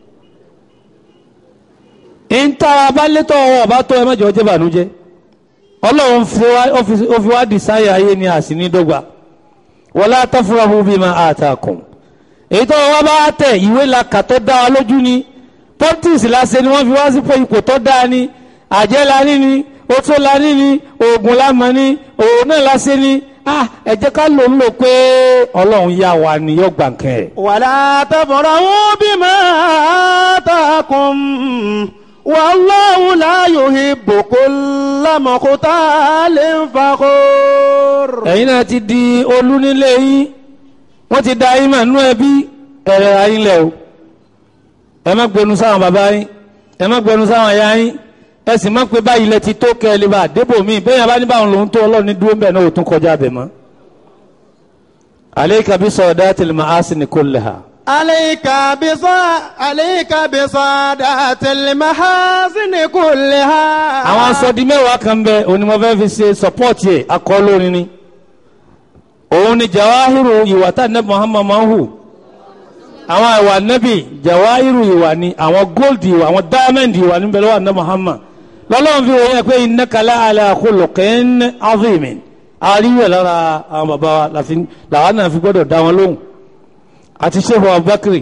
ni ntá abálétọ́ ọba tó ẹ mẹ́jọ jẹ́ bànújẹ́ ọlọ́run ó fi wá dìsáyà ayé ni àsìní dọ́gba wala tafrahu bima atakum èyí tó wá bá tẹ̀ ìwé la kà tó dá wa lójú ni politics lásẹ̀ ni wọ́n fi wá sí pé ipò tó dáa ni àjẹ́ la ní ni oṣó la ní ni oògùn la mọ̀ ni òun náà lásẹ̀ ni ah ẹ jẹ́ ká lò ń lò pé ọlọ́run yá wa ni yóò gbà kẹ́ ẹ̀. ولا تفرحوا بما آتاكم والله لا يحب كل مختال فخور ẹ̀yin náà ti di olú nílé yín wọ́n ti da yín mànú ẹbí ẹ̀rẹ̀ ayín lẹ̀ o ẹ má gbẹnu sáwọn bàbá yín ẹ má gbẹnu sáwọn ẹ̀yà yín ẹ sì má pé báyìí lẹ ti tó kẹ́ ẹ lè bá débò míì bẹ́ẹ̀ yẹn bá ní báwọn lòún tó ọlọ́run ní dúró ń bẹ̀ náà ò tún kọjá bẹ̀ mọ́. alayka bi sawdatil ma'asini kullaha. عليك بصا عليك بصادات المحاسن كلها àwọn asọ́di mẹ́wàá kan bẹ onímọ̀fẹ́ fi ṣe sọ́pọ́ọ̀tì ẹ̀ akọ́lórin ni òun ni jawahiru ìwà tá nẹ́bí muhammad máa ń hù àwọn ìwà nẹ́bí jawahiru ìwà ni àwọn gold ìwà àwọn diamond ìwà níbẹ̀ lọ́wọ́ nẹ́bí muhammad lọ́lọ́run fi wọ́n yẹ pé innaka la ala khuluqin azimin àríwẹ̀ lára àwọn bàbá wa láfi- làwọn náà fi gbọ́dọ̀ dá wọn lóhùn àti Sheikh Abubakar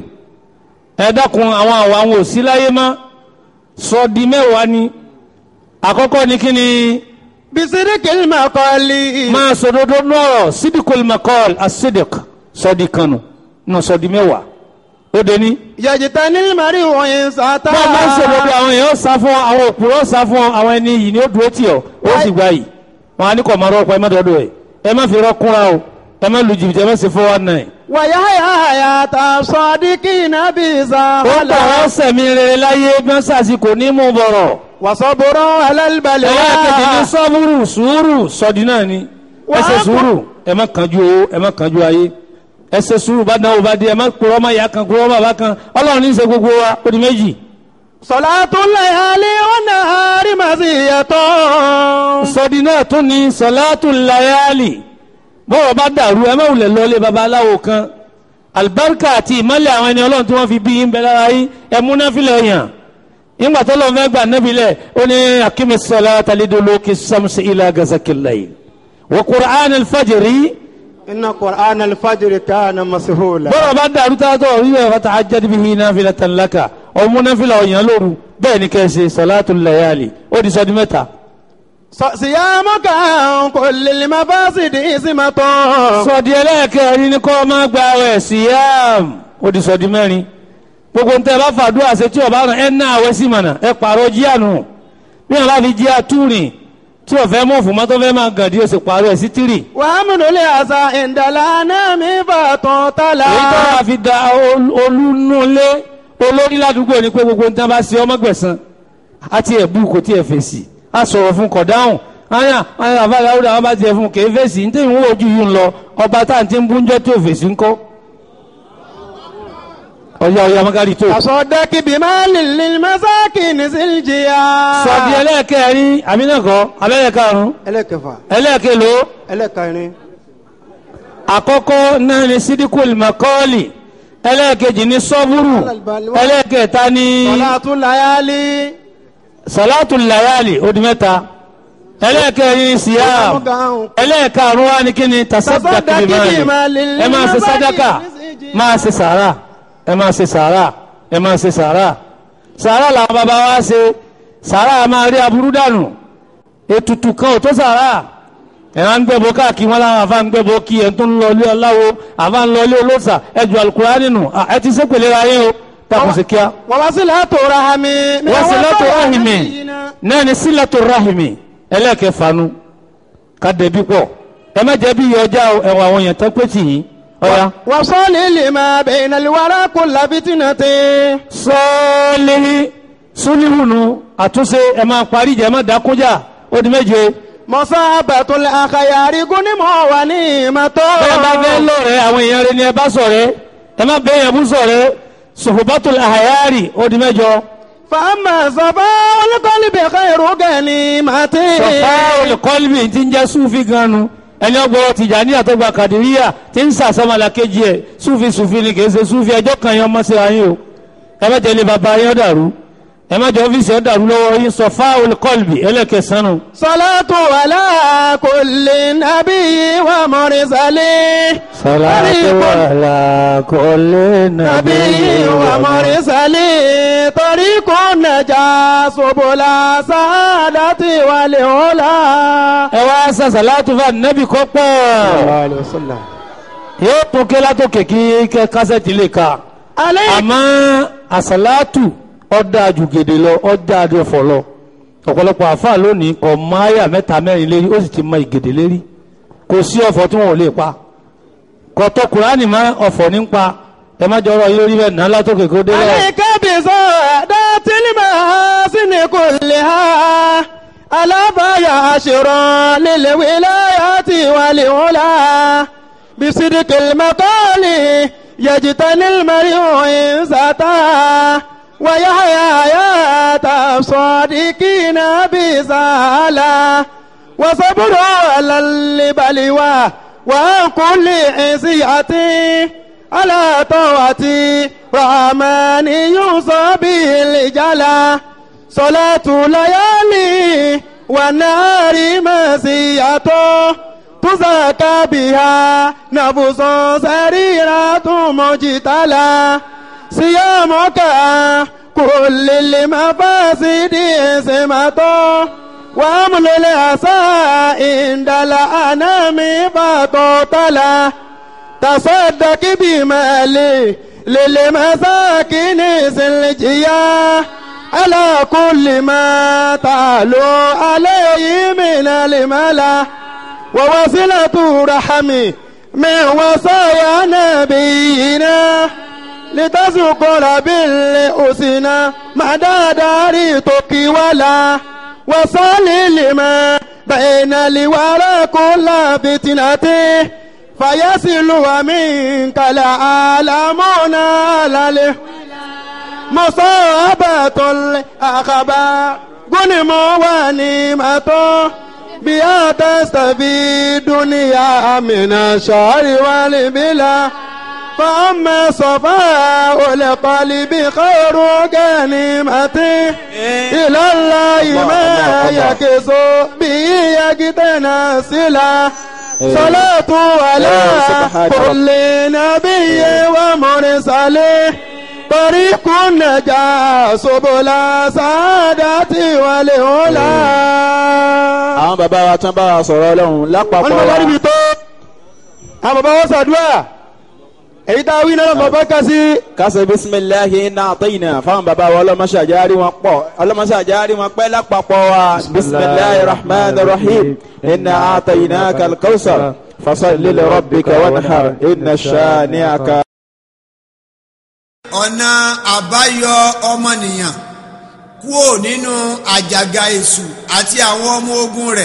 ẹ dákun àwọn àwọn àwọn ò sí láyé mọ́ sọ di mẹ́wàá ni àkọ́kọ́ ni kí ni bisidikil makoli. máa sọdodo nọrọ sidikul makol asidik sọdi kanu nù sọdi mẹ́wàá ó de ní. yajitanil mari wọ̀nyí sata. bọ́ọ̀ máa ń sọdodo àwọn èèyàn sá fún ọ àwọn òpùrọ́ sá fún ọ àwọn ẹni yìí ni ó dúró tì ọ ó sì gbà yìí wọn á ní kọ̀ máa rọ́pọ̀ ẹ má dọ́dọ̀ ẹ ẹ má fi rọ́kúnra o ẹ má lu jìbìtì ẹ má ṣe fún wa náà. wàyáyà ta sọdíkì nàbí ó sàwálà. gbà wọ́n sẹ̀mí rere láyé bí wọ́n sàṣì kò ní mú bọ̀rọ̀. wàsọ̀bùrọ̀ alálìbalẹ̀ ẹlẹ́kẹ̀dẹ̀ ní sọ́búrù sùúrù sọ́dí náà ni ẹ ṣe sùúrù ẹ má kánjú owó ẹ má kánjú ayé ẹ ṣe sùúrù bá dáwọ́ bá dé ẹ má kúrọ́ ọmọ ìyá kan kúrọ́ ọmọ bàbá kan ọlọ́run ní í ṣe gbogbo wa ó di méjì. sọ̀látúnlẹ̀ alẹ́ ọ̀nà àrímàsí yàtọ̀. sọ́dí náà tún ní sọ̀látù layali bọ́rọ̀ bá dàrú ẹ má wulẹ̀ lọ́lé babaláwo kan alibarika àti ìmọ̀lẹ̀ àwọn ẹni ọlọ́run tí wọ́n fi bí yín bẹ lára yín ẹ múná filẹ̀ yàn nígbà tó lọ́n fẹ́ gbà nẹ́bi lẹ̀ ó ní akimi sọlá talidolo kí samusi ilà gazakilayi wa qur'an alfajiri inna qur'an alfajiri kana masihula. bọ́rọ̀ bá dàrú tá a tọ̀ rí ẹ̀ fata ajadi bihi nafila tanlaka ọ̀ múná filẹ̀ ọ̀yàn lóru bẹ́ẹ̀ ni kẹ́sì sọlátù layali ó di sọ́dí mẹ́ta. siyamu kan kò lè má fásitì ìsìmọ̀tọ̀. sọ̀dí ẹlẹ́ẹ̀kẹ́rin ni kọ́ máa gba ẹ̀ síyàm ó di sọ̀dí mẹ́rin gbogbo ntẹ bá fàdúrà ṣe tí ọba rán ẹ ná àwẹ sí mọ̀nà ẹ pààrọ̀ jíànù bí wọn bá fi jíà túrìn tí ọ̀fẹ́ mọ̀ fún mọ́tò fẹ́ máa gàn dí o sì pààrọ̀ ẹ̀ sí tírì. wàá múnulẹ̀ àṣà ìdàlá náà mi fàtàn tálà. èyí tó wàá fi da olúnulé olórí ládùúgbò ni pé gbogbo ntẹ bá ṣe ọmọ gbẹ̀sán àti ẹ̀bù kò tí ẹ̀ fèsì á sọ̀rọ̀ fún kọ̀dáhùn aya aya àbáyọ àwọn àwọn bá tiẹ̀ fún kèé fèsì ní tẹ̀yìn wọ́n ojú yìí ń lọ ọba tá à ń ti ń búnjọ́ tí ò fèsì ńkọ́ ọ̀yà ọ̀yà magari tó. àsọdẹ́kì bí máa lè lè mẹ́sàkì ní sílìjìyà. sọ̀dí ẹlẹ́ẹ̀kẹrin àmínàkọ́ abẹ́lẹ́karùn-ún ẹlẹ́kẹfà ẹlẹ́ẹ̀kẹlò ẹlẹ́kẹrin àkọ́kọ́ náà ni sídìkùl makọ́ọ̀lì ẹlẹ́ẹ̀kejì ní sọ́búrù ẹlẹ́ẹ̀kẹta ní sọ̀látún láyálí. sọ̀látù layali ó di mẹ́ta ẹlẹ́ẹ̀kẹrin ní siyam ẹlẹ́ẹ̀karùn-ún wa ni kí ni tasadaki bi mali ẹ máa ṣe sadaka máa ṣe sàrà ẹ máa ṣe sàrà ẹ máa ṣe sàrà sàrà làwọn bàbá wa ṣe sàrà máa rí aburú dànù ètùtù kan ò tó sàrà ẹ máa ń gbẹ́bọ káàkiri wọn láwọn àfa ń gbẹ́bọ kí ẹ tó ń lọ ilé ọláwo àfa ń lọ ilé olóòṣà ẹ ju Al-Qur'ani nù ẹ ti sépèlè ra yín o takùn sí kíá. wọ́n wá sí látò rahami. wọ́n sí látò rahimi náà ni sí látò rahimi ẹlẹ́ẹ̀kẹfanu ká dẹ̀bi pọ̀ ẹ má jẹ́ bí ọjà ẹ̀wọ̀n àwọn èèyàn tó pé tì yín ọ̀ya. wọ́n sọ́ọ̀lì lè máa bẹ̀yìn náà wàrà kó làbítínà tẹ́. sọ́ọ̀lì súnìhùnù àtúnṣe ẹ máa parí ìjà ẹ má dákúnjà ó di méje. mọ̀sá àbàtúlẹ̀ àkàyàrí gúnímọ̀ wà ní ìmọ̀tọ́. bẹ́ẹ̀ bá fẹ́ lọ́rẹ̀ àwọn èèyàn rẹ ni ẹ bá ṣọ̀rẹ́ ẹ má bẹ́ẹ̀ yẹn bú ṣọ̀rẹ́ sòfòbátòlù àhàyárì ó di mẹ́jọ. fàámà sọ̀fà olùkọ́lì bẹ̀kẹ́ ìrúgẹ̀ ní màtí. sọ̀fà olùkọ́lì ti ń jẹ́ súfì ganu ẹni ọgbọ́n tìjàní àtọ́gbà kàdíríyà ti ń sàsọ́mọlá kejì ẹ̀ súfì súfì ni kì í ṣe súfì ẹjọ́ kan yẹn ọmọ sí ayé o ẹ má tẹ̀lé bàbá yẹn ó dàrú ẹ má jọ ọ́fíìsì ó dàrú lọ́wọ́ yín sọ̀fà olùkọ́lì ẹlẹ́kẹsánù. sọlátù àlá kulli nàbí wà mọ̀rìsálẹ̀. sọlátù àlá kulli nàbí wà mọ̀rìsálẹ̀. torí kò nàjà ṣòbọ̀là sáádàtì wàlẹ̀ ọ̀la. ẹ wá sàṣàlátù fún ànábì kọ́ pọ̀ yóò tún ké látòkè kí kẹ kásẹ̀tì lè ka àmọ́ àṣàlátù ọ̀dà àjùgèdè lọ ọ̀dà àdìọ̀fọ̀ lọ ọ̀pọ̀lọpọ̀ àfáà lónìí kò mọ àyà mẹ́ta mẹ́rin lérí ó sì ti mọ ìgèdè lérí kò sí ọ̀fọ̀ tí wọn ò lè pa kò tọ́ kùránì mọ́ ọ̀fọ̀ ní pa ẹ má jọrọ yín lórí bẹ́ẹ̀ náà látòkè kó dé lọ. àyíkábí sọ dátìlì máa sí ni kò lè ha alábàáyà àṣìrán lílẹ̀ wíláyà tí wà lè wọ́n la bisidiki makoli yajita nílmari òyìn sata wàyáyà yàtà sọdíkìnà bisala wasaburo alalibaliwa wàkúlì ẹ̀sìyàtì alátọ́wàtì rahmani yusuf bilijala salatu layali wa nari masiyatu تزكى بها نفس سريرة مجتلى صيامك كل المفاسد سمة وامل العسى عند الأنام فتطلى تصدق بمالي للمساكين سلجيا على كل ما تعلو عليه من الملا ووصلة رحمي من وصايا نبينا لتذكر بالأسنى مدى دار ولا وصل لما بين الورى كل فتنته فيصل ومنك العالمون على مصابة الأخبار غنم ونعمة بها تستفيد دنيا من الشر والبلا فأما صفاء القلب خير غنيمة إلى الله ما يكس به يجتناسلا صلاة على كل نبي ومرسل طريق النجاة سبل سعادة والهلا àwọn bàbá wa tán bá wa sọ̀rọ̀ ọlọ́run wọ́n ní lápapọ̀ bàbá wa níbi tó àwọn bàbá wọn ṣàdúrà èyí tá a wí náà bàbá kà sí kásẹ̀ bisimilahi iná àtẹ̀yìnà fáwọn bàbá wa ọlọ́mọṣàjárí wọn pọ̀ ọlọ́mọṣàjárí wọn pẹ́ lápapọ̀ wa bisimilahi rahman rahim iná àtẹ̀yìnà kalkausar fasalli li rabbika wanhar iná shani'aka. ọ̀nà àbáyọ ọmọnìyàn kúò nínú àjàgà èṣù àti àwọn ọmọ ogun rẹ̀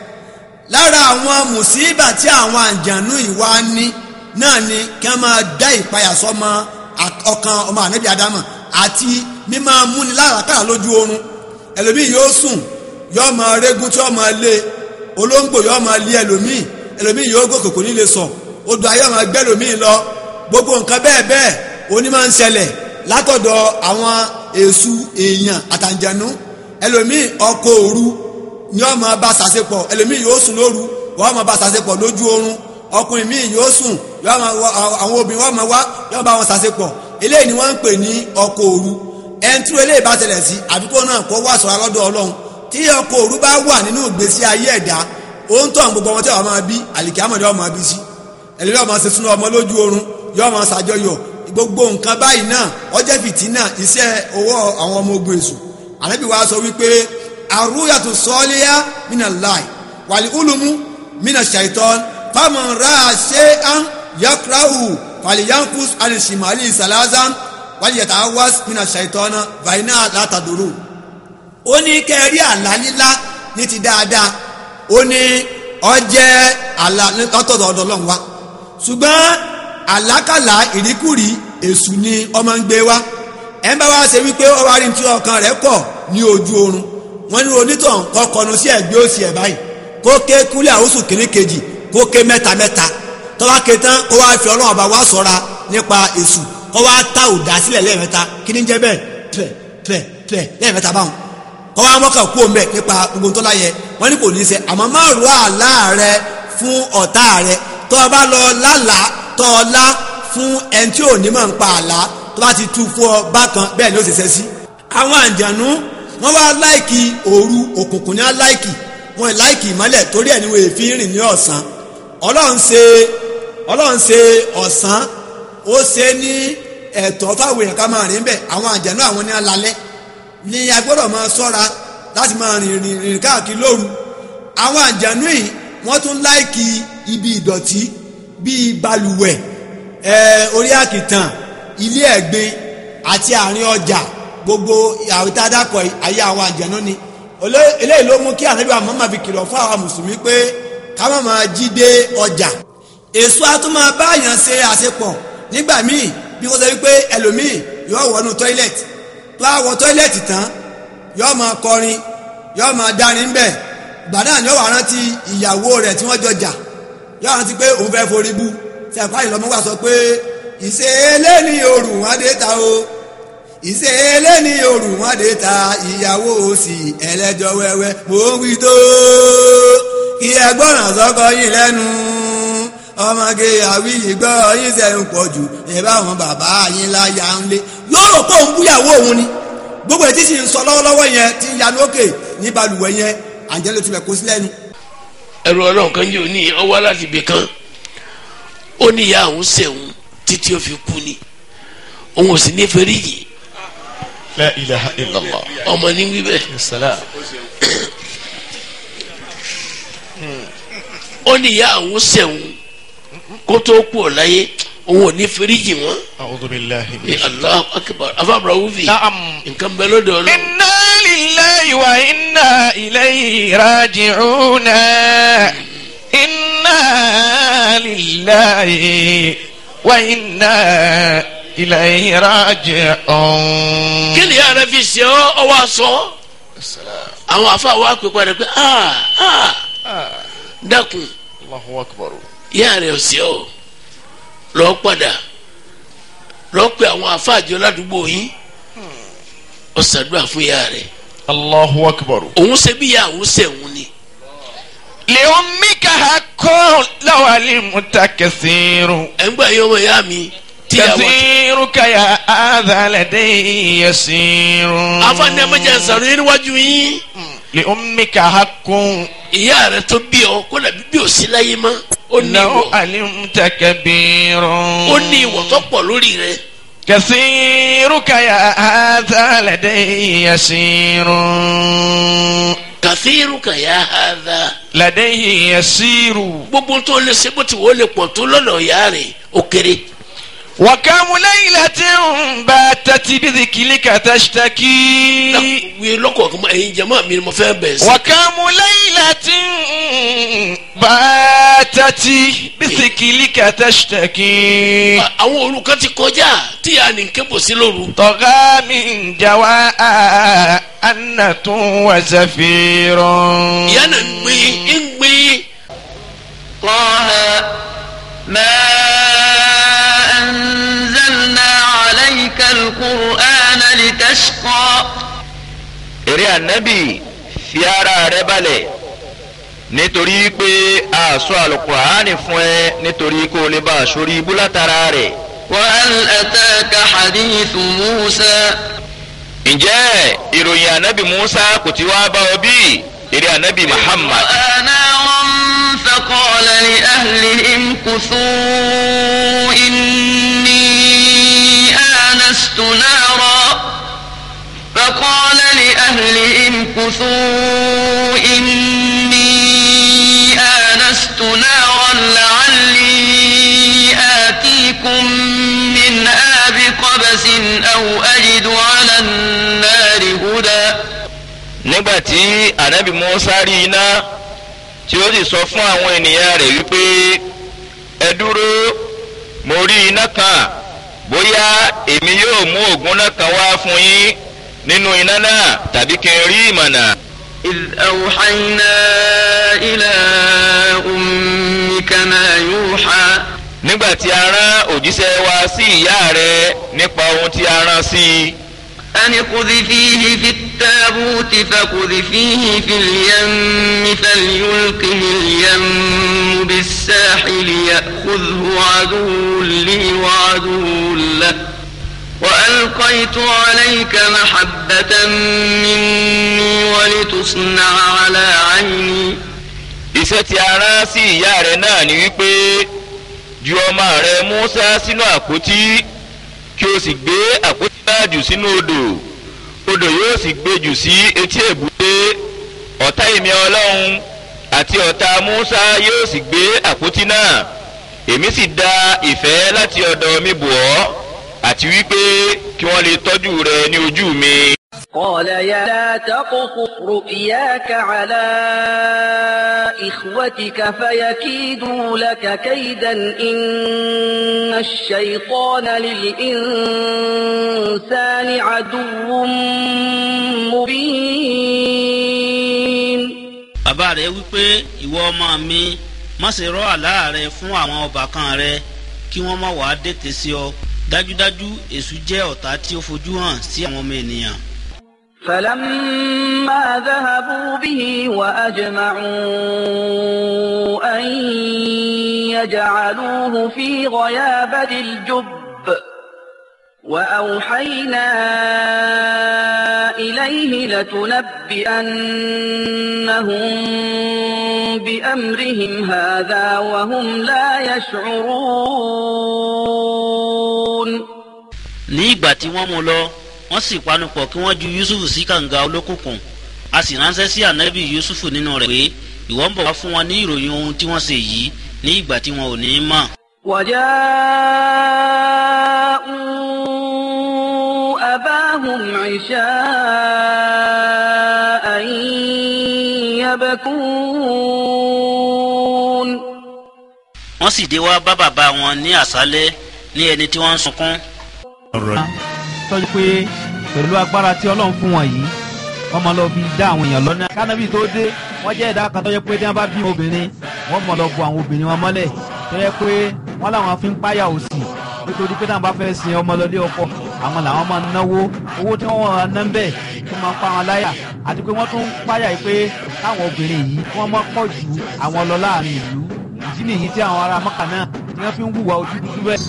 lára àwọn mùsíbà tí àwọn àjànú ìwà ní náà ni kí wọ́n máa dá ìpayà sọ́mọ à- ọkàn ọmọ ànábì ádámà àti mímọ́ múni lárakàrà lójú oorun ẹlòmíì yóò sùn yóò máa régún tí yóò máa lé olóńgbò yóò máa lé ẹlòmíì ẹlòmíì yóò gòkè kò ní lè sọ odò ayé máa gbẹ́ ẹlòmíì lọ gbogbo nǹkan bẹ́ẹ̀ bẹ́ẹ̀ oní máa ń ṣẹlẹ̀ látọ̀dọ̀ àwọn èṣù èèyàn àtàǹjẹ̀nú ẹlòmíì ọkọ̀ òru ni wọ́n máa bá ṣàṣepọ̀ ẹlòmíì yóò sùn lóru wọ́n máa bá ṣàṣepọ̀ lójú oorun ọkùnrin míì yóò sùn yóò máa wá àwọn obìnrin wọ́n máa wá yóò bá wọn ṣàṣepọ̀ eléyìí ni wọ́n ń pè ní ọkọ̀ òru ẹni tí eléyìí bá tẹ̀lẹ̀ sí àdúgbò náà kó wá sọ̀rọ̀ lọ́dọ̀ ọlọ́run tí ọkọ̀ òru bá wà nínú ìgbésí ayé ẹ̀dá ó ń tọ̀ gbogbo ọmọ tí wọ́n máa bí àlìkámọ̀dé ọmọ bí sí ẹlẹ́ni ọmọ ṣe súnú ọmọ lójú oorun yóò máa ṣàjọyọ̀ gbogbo nǹkan báyìí náà ọjọ́ fìtínà iṣẹ́ owó àwọn ọmọ ogun èṣù ànábì wa sọ wípé àrùyàtò sọ́ọ́lẹ́yà mínà láì wàlí ulumu mínà ṣàìtọ́n fáwọn ra ṣé án yakrahu fàlìyànkus alìsìmàlì sàlázán wàlí yàtà wás mínà ṣàìtọ́n vaina látàdúró. ó ní kẹrí àlá lílá ní ti dáadáa ó ní ọjẹ́ àlá látọ̀dọ̀ ọ̀dọ̀ ọlọ́run wa ṣùgbọ́n àlákàlà ìríkùrí èṣù ni ọmọ ń gbé wá ẹ ń bá wá ṣe wípé ó wá rí tí ọkàn rẹ̀ kọ̀ ní ojú oorun wọ́n ní onítàn kọ́ kọnu sí ẹ̀gbẹ́ òsì ẹ̀ báyìí kó ké kúlẹ̀ àwòsù kìíní kejì kó ké mẹ́ta mẹ́ta tọ́wá ké tán kó wá fi ọlọ́run ọba wá sọ́ra nípa èṣù kó wá ta òdà sílẹ̀ lẹ́ẹ̀mẹ́ta kí ni jẹ́ bẹ́ẹ̀ pẹ̀ pẹ̀ pẹ̀ lẹ́ẹ̀mẹ́ta báwọn kọ́ wá mọ́kàn kú òun bẹ̀ nípa gbogbo tó láyẹ wọ́n ní kò ní í ṣe àmọ́ má rú àlá rẹ fún ọ̀tá rẹ tó o bá lọ lálàá tó o lá fún ẹni tí ò ní mọ̀ ń pa àlá tó bá ti tú fún ọ bákan bẹ́ẹ̀ ni ó ṣe ṣe sí. àwọn àjànú wọ́n wá láìkì òru òkùnkùn ní á láìkì wọ́n láìkì ìmọ́lẹ̀ torí ẹ̀ ní wọ́n èéfín rìn ní ọ̀sán ọlọ́run ṣe ọlọ́run ṣe ọ̀sán ó ṣe ní ẹ̀tọ́ fáwọn èèyàn ká máa rìn bẹ́ẹ̀ àwọn àjànú àwọn ní alalẹ́ ni a gbọ́dọ̀ máa sọ́ra láti máa rìn rìn rìn káàkiri lóru àwọn àjànú yìí wọ́n tún láìkì ibi ìdọ̀tí bíi balùwẹ̀ ẹ̀ orí àkìtàn ilé ẹ̀gbin àti àárín ọjà gbogbo àwítá dákọ̀ ayé àwọn àjànú ni Olé- eléyìí ló mú kí ànábì àwọn mọ́mọ́ fi kìlọ̀ fún àwọn mùsùlùmí pé ká má máa jí dé ọjà èso a tún máa bá àyàn ṣe àṣepọ̀ nígbà míì bí wọ́n sọ wípé ẹlòmíì yóò wọnú tọ́ílẹ̀tì tó a wọ tọ́ílẹ̀tì tán yóò máa kọrin yóò máa dárin bẹ́ẹ̀ gbàdá ni yóò wá rántí ìyàwó rẹ̀ tí wọ́n jọ jà yóò rántí pé òun fẹ́ forí bú sẹ́pá ìlọ́mọ́ wà sọ pé ìṣẹ̀lẹ̀ ní òrùn wọn dé ta o ìṣẹ̀lẹ̀ ní òrùn wọn dé ta ìyàwó sì ẹlẹ́jọ́ wẹ́wẹ́ mò ń wí tó kí ẹgbọ́ràn sọ́kọ yín lẹ́nu ọmọge àwíyí gbọ́ yín sẹ́yìn pọ̀ jù ìbá àwọn bàbá yín láyà ń lé yóò rò pé òun búyàwó òun ni gbogbo ètí sì ń sọ lọ́wọ́lọ́wọ́ yẹn tí ń yanu òkè ní balùwẹ̀ yẹn àjẹlẹ̀ tún bẹ̀ kó sí lẹ́nu. ẹrù ọlọ́run kan yóò ní ọwọ́ láti ibì kan ó ní ìyá àwọn sẹ̀wọ̀n títí ó fi kú ni òun ò sì ní fẹ́ríyì la ilaha illallah. ọmọ ní wíbẹ̀ ó ní ìyá àwọn sẹ̀wọ̀n kó tó kú ọ̀ láyé òun ò ní fẹ́ríyì wọn a'udhu billahi ní Allahu akbar afábàrà wúfi nǹkan bẹ lọ́dọ̀ ọlọ́run inna lillahi wa inna ilayhi raji'una inna lillahi wa inna ilayhi raji'un. kí ni yàrá fi ṣe ọ ọwọ́ aṣọ àwọn afa wa pè padà pé aa aa dákun Allahu akbar. yàrá ọ̀sẹ̀ ọ lọ padà lọ pé àwọn afa àjọ ládùúgbò yín ọ̀sàdúrà fún yàrá Allahu akbar. òun ṣe bí yà òun ṣe òun ni لأمك حق لو علمت كثير ẹ̀ ń gbà yín ọmọ ìyá mi tíyàwó كثيرك يا هذا لدي يسير afa ní ẹmẹjẹ sàrò yín níwájú yín لأمك حق ìyá rẹ tó bí ọ kó dàbí bí ò sí láyé mọ́ ó ní لو ìwọ علمت كبير ó ní ìwọ tó pọ̀ lórí rẹ كثيرك يا هذا لدي يسير kàfíìrùkà yà hàdà لديه يسير gbogbo tó lè ṣe bó ti wọ́n lè pọ̀ tó lọ́dọ̀ ìyá rẹ̀ ó kéré. وكم ليلة باتت بذكرك تشتكي wíyé lọ́kọ̀ọ̀kan mọ́ ẹ̀yin jama mi ni mo fẹ́ bẹ̀ sí. وكم ليلة باتت بذكرك تشتكي àwọn òru kan ti kọjá tí a ní kébò sí lóru. طغى من جواء أنة وزفير ìyá náà ń gbin ń gbin. طه ما أنزلنا عليك القرآن لتشقى eré ànábì fi ara rẹ balẹ̀ nítorí pé a sọ àlùkùránì fún ẹ nítorí kó o lè bá a sórí ibú látara rẹ̀. وهل أتاك حديث موسى ǹjẹ́ ìròyìn ànábì musa kò ti wá bá ọ bí eré ànábì muhammad. رأى نارا فقال لأهلهم كثوا إني آنست نارا فقال لأهلهم كثوا إني آنست نارا لعلي آتيكم منها بقبس أو أجد على النار هدى nígbà tí ànábì musa rí iná tí ó sì sọ fún àwọn ènìyàn rẹ̀ wípé ẹ dúró mo rí iná kan bóyá èmi yóò mú ògùn náà kan wá fún yín nínú iná náà tàbí kí n rí ìmọ̀nà. إذ أوحينا إلى أمك ما يوحى nígbà tí a rán òjíṣẹ́ wa sí ìyá rẹ̀ nípa ohun tí a rán sí i. أن اقذفيه في التابوت فاقذفيه في اليم فليلقه اليم بالساحل يأخذه عدو لي وعدو له وألقيت عليك محبة مني ولتصنع على عيني iṣẹ́ tí a rán sí ìyá rẹ̀ náà ni wípé ju ọmọ rẹ̀ Mùsá sínú àpótí kí o sì gbé àpótí náà jù sínú odò odò yóò sì gbé jù sí etí èbúté ọ̀tá èmi ọlọ́run àti ọ̀tá Mùsá yóò sì gbé àpótí náà èmi sì da ìfẹ́ láti ọ̀dọ̀ mi bò ọ́ àti wípé kí wọ́n lè tọ́jú rẹ ní ojú mi. قال يا لا تقصص رؤياك على إخوتك فيكيدوا لك كيدا إن الشيطان للإنسان عدو مبين bàbá rẹ̀ wípé ìwọ ọmọ mi má ṣe rọ́ àlá rẹ fún àwọn ọbàkan rẹ kí wọ́n má wàá dètè sí ọ dájúdájú èṣù jẹ́ ọ̀tá tí ó fojú hàn sí àwọn ọmọ ènìyàn. فلما ذهبوا به وأجمعوا جعلوه في غيابة الجب وأوحينا إليه لتنبئنهم بأمرهم هذا وهم لا يشعرون ní ìgbà tí wọ́n mú lọ wọ́n sì panupọ̀ kí wọ́n ju yusuf sí kànga olókùnkùn a sì ránṣẹ́ sí ànábì yusuf nínú rẹ̀ pé ìwọ ń bọ̀ wá fún wọn ní ìròyìn ohun tí wọ́n ṣe yìí ní ìgbà tí wọn ò ní í mọ̀. وجاءوا أباهم عشاء يبكون wọ́n sì dé wá bá bàbá wọn ní àṣálẹ́ ní ẹni tí wọ́n ń sunkún. tọ́jú pé pẹ̀lú agbára tí ọlọ́run fún wọn yìí wọ́n máa lọ fi dá àwọn èèyàn lọ́nà. kánábì tó dé wọ́n jẹ́ ẹ̀dá kan tó yẹ pé tí wọ́n bá bí obìnrin wọ́n mọ̀ lọ bu àwọn obìnrin wọn mọ́lẹ̀ tó yẹ pé wọ́n làwọn fi ń páyà òsì nítorí pé táwọn bá fẹ́ sin ọmọ lọlé ọkọ àwọn làwọn máa ń náwó owó tí wọ́n wọ́n ná ń bẹ̀ tó máa ń pa wọn láyà àti pé wọ́n tún ń páyà yìí pé káwọn obìnrin yìí wọ́n máa pọ̀ ju àwọn lọ láàrin ìlú ìdí nìyí tí àwọn ará mọ́kà náà tí wọ́n fi ń hùwà ojú dúdú bẹ́ẹ̀.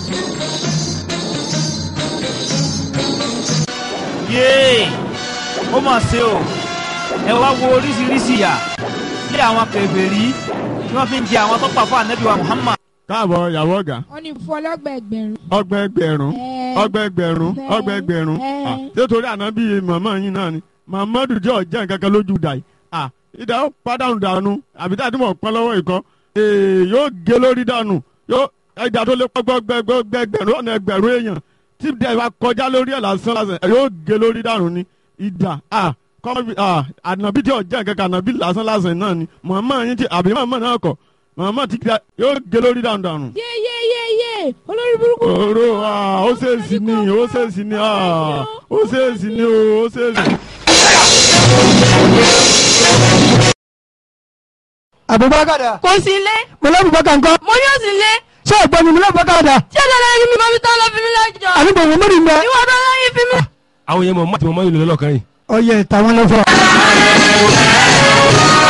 yéè ó mà ṣe o ẹ wá wo oríṣiríṣi ìyà tí àwọn kèfèrí tí wọ́n fi ń jẹ àwọn tó pa fún ànábì wa Muhammad. káàbọ̀ ìyàwó ọ̀gá wọ́n ní fún ọlọ́gbà ẹgbẹ̀rún. ọgbẹ́ ẹgbẹ̀rún ọgbẹ́ ẹgbẹ̀rún ọgbẹ́ ẹgbẹ̀rún Ah, ṣé torí ànábì màmá yín náà ni Muhammadu jẹ́ ọ̀jẹ́ nǹkan kan lójú dà yìí Ah, ìdá ó pàdánù dànù àbí tá a ti mọ̀ pọ́n lọ́wọ́ ìkọ́ Ee, yóò gé lórí dànù yóò ẹja tó lé gbẹgbẹgbẹgbẹrún ọ̀nà ẹgbẹ̀rún èèyàn tí dẹ̀ bá kọjá lórí ẹ̀ lásán lásán ẹ̀ yóò gé lórí dànù ni ìdá ah kọ́mọ́bí ah ànàbí tí ọ̀jẹ́ nǹkan kan ànàbí lásán lásán náà ni Muhammad yín ti àbí Muhammad náà kọ̀ Muhammad ti gba yóò gé lórí dànù dànù. yé yé yé yé olórí burúkú. Òró ah ó ṣèèṣì ni ó ṣèèṣì ni ah ó ṣèèṣì ni o ó ṣèèṣì. Abubakar da. kò sí ilé. mo lọ Abubakar nǹkan. mo ní òsì ilé. ṣé ẹ̀gbọ́n mi mo lọ Abubakar da. tí ẹ̀dá lẹ́yìn mi máa fi tán lọ fi mí lẹ́jọ́. àbí gbogbo mọ́rin ń bẹ. ìwọ ọdún lẹ́yìn fi mí. àwọn yẹn mọ̀ mọ́ àti mọ̀ mọ́ ìlú lọ́kàn yìí. ọyẹ tàwọn lọ fọ.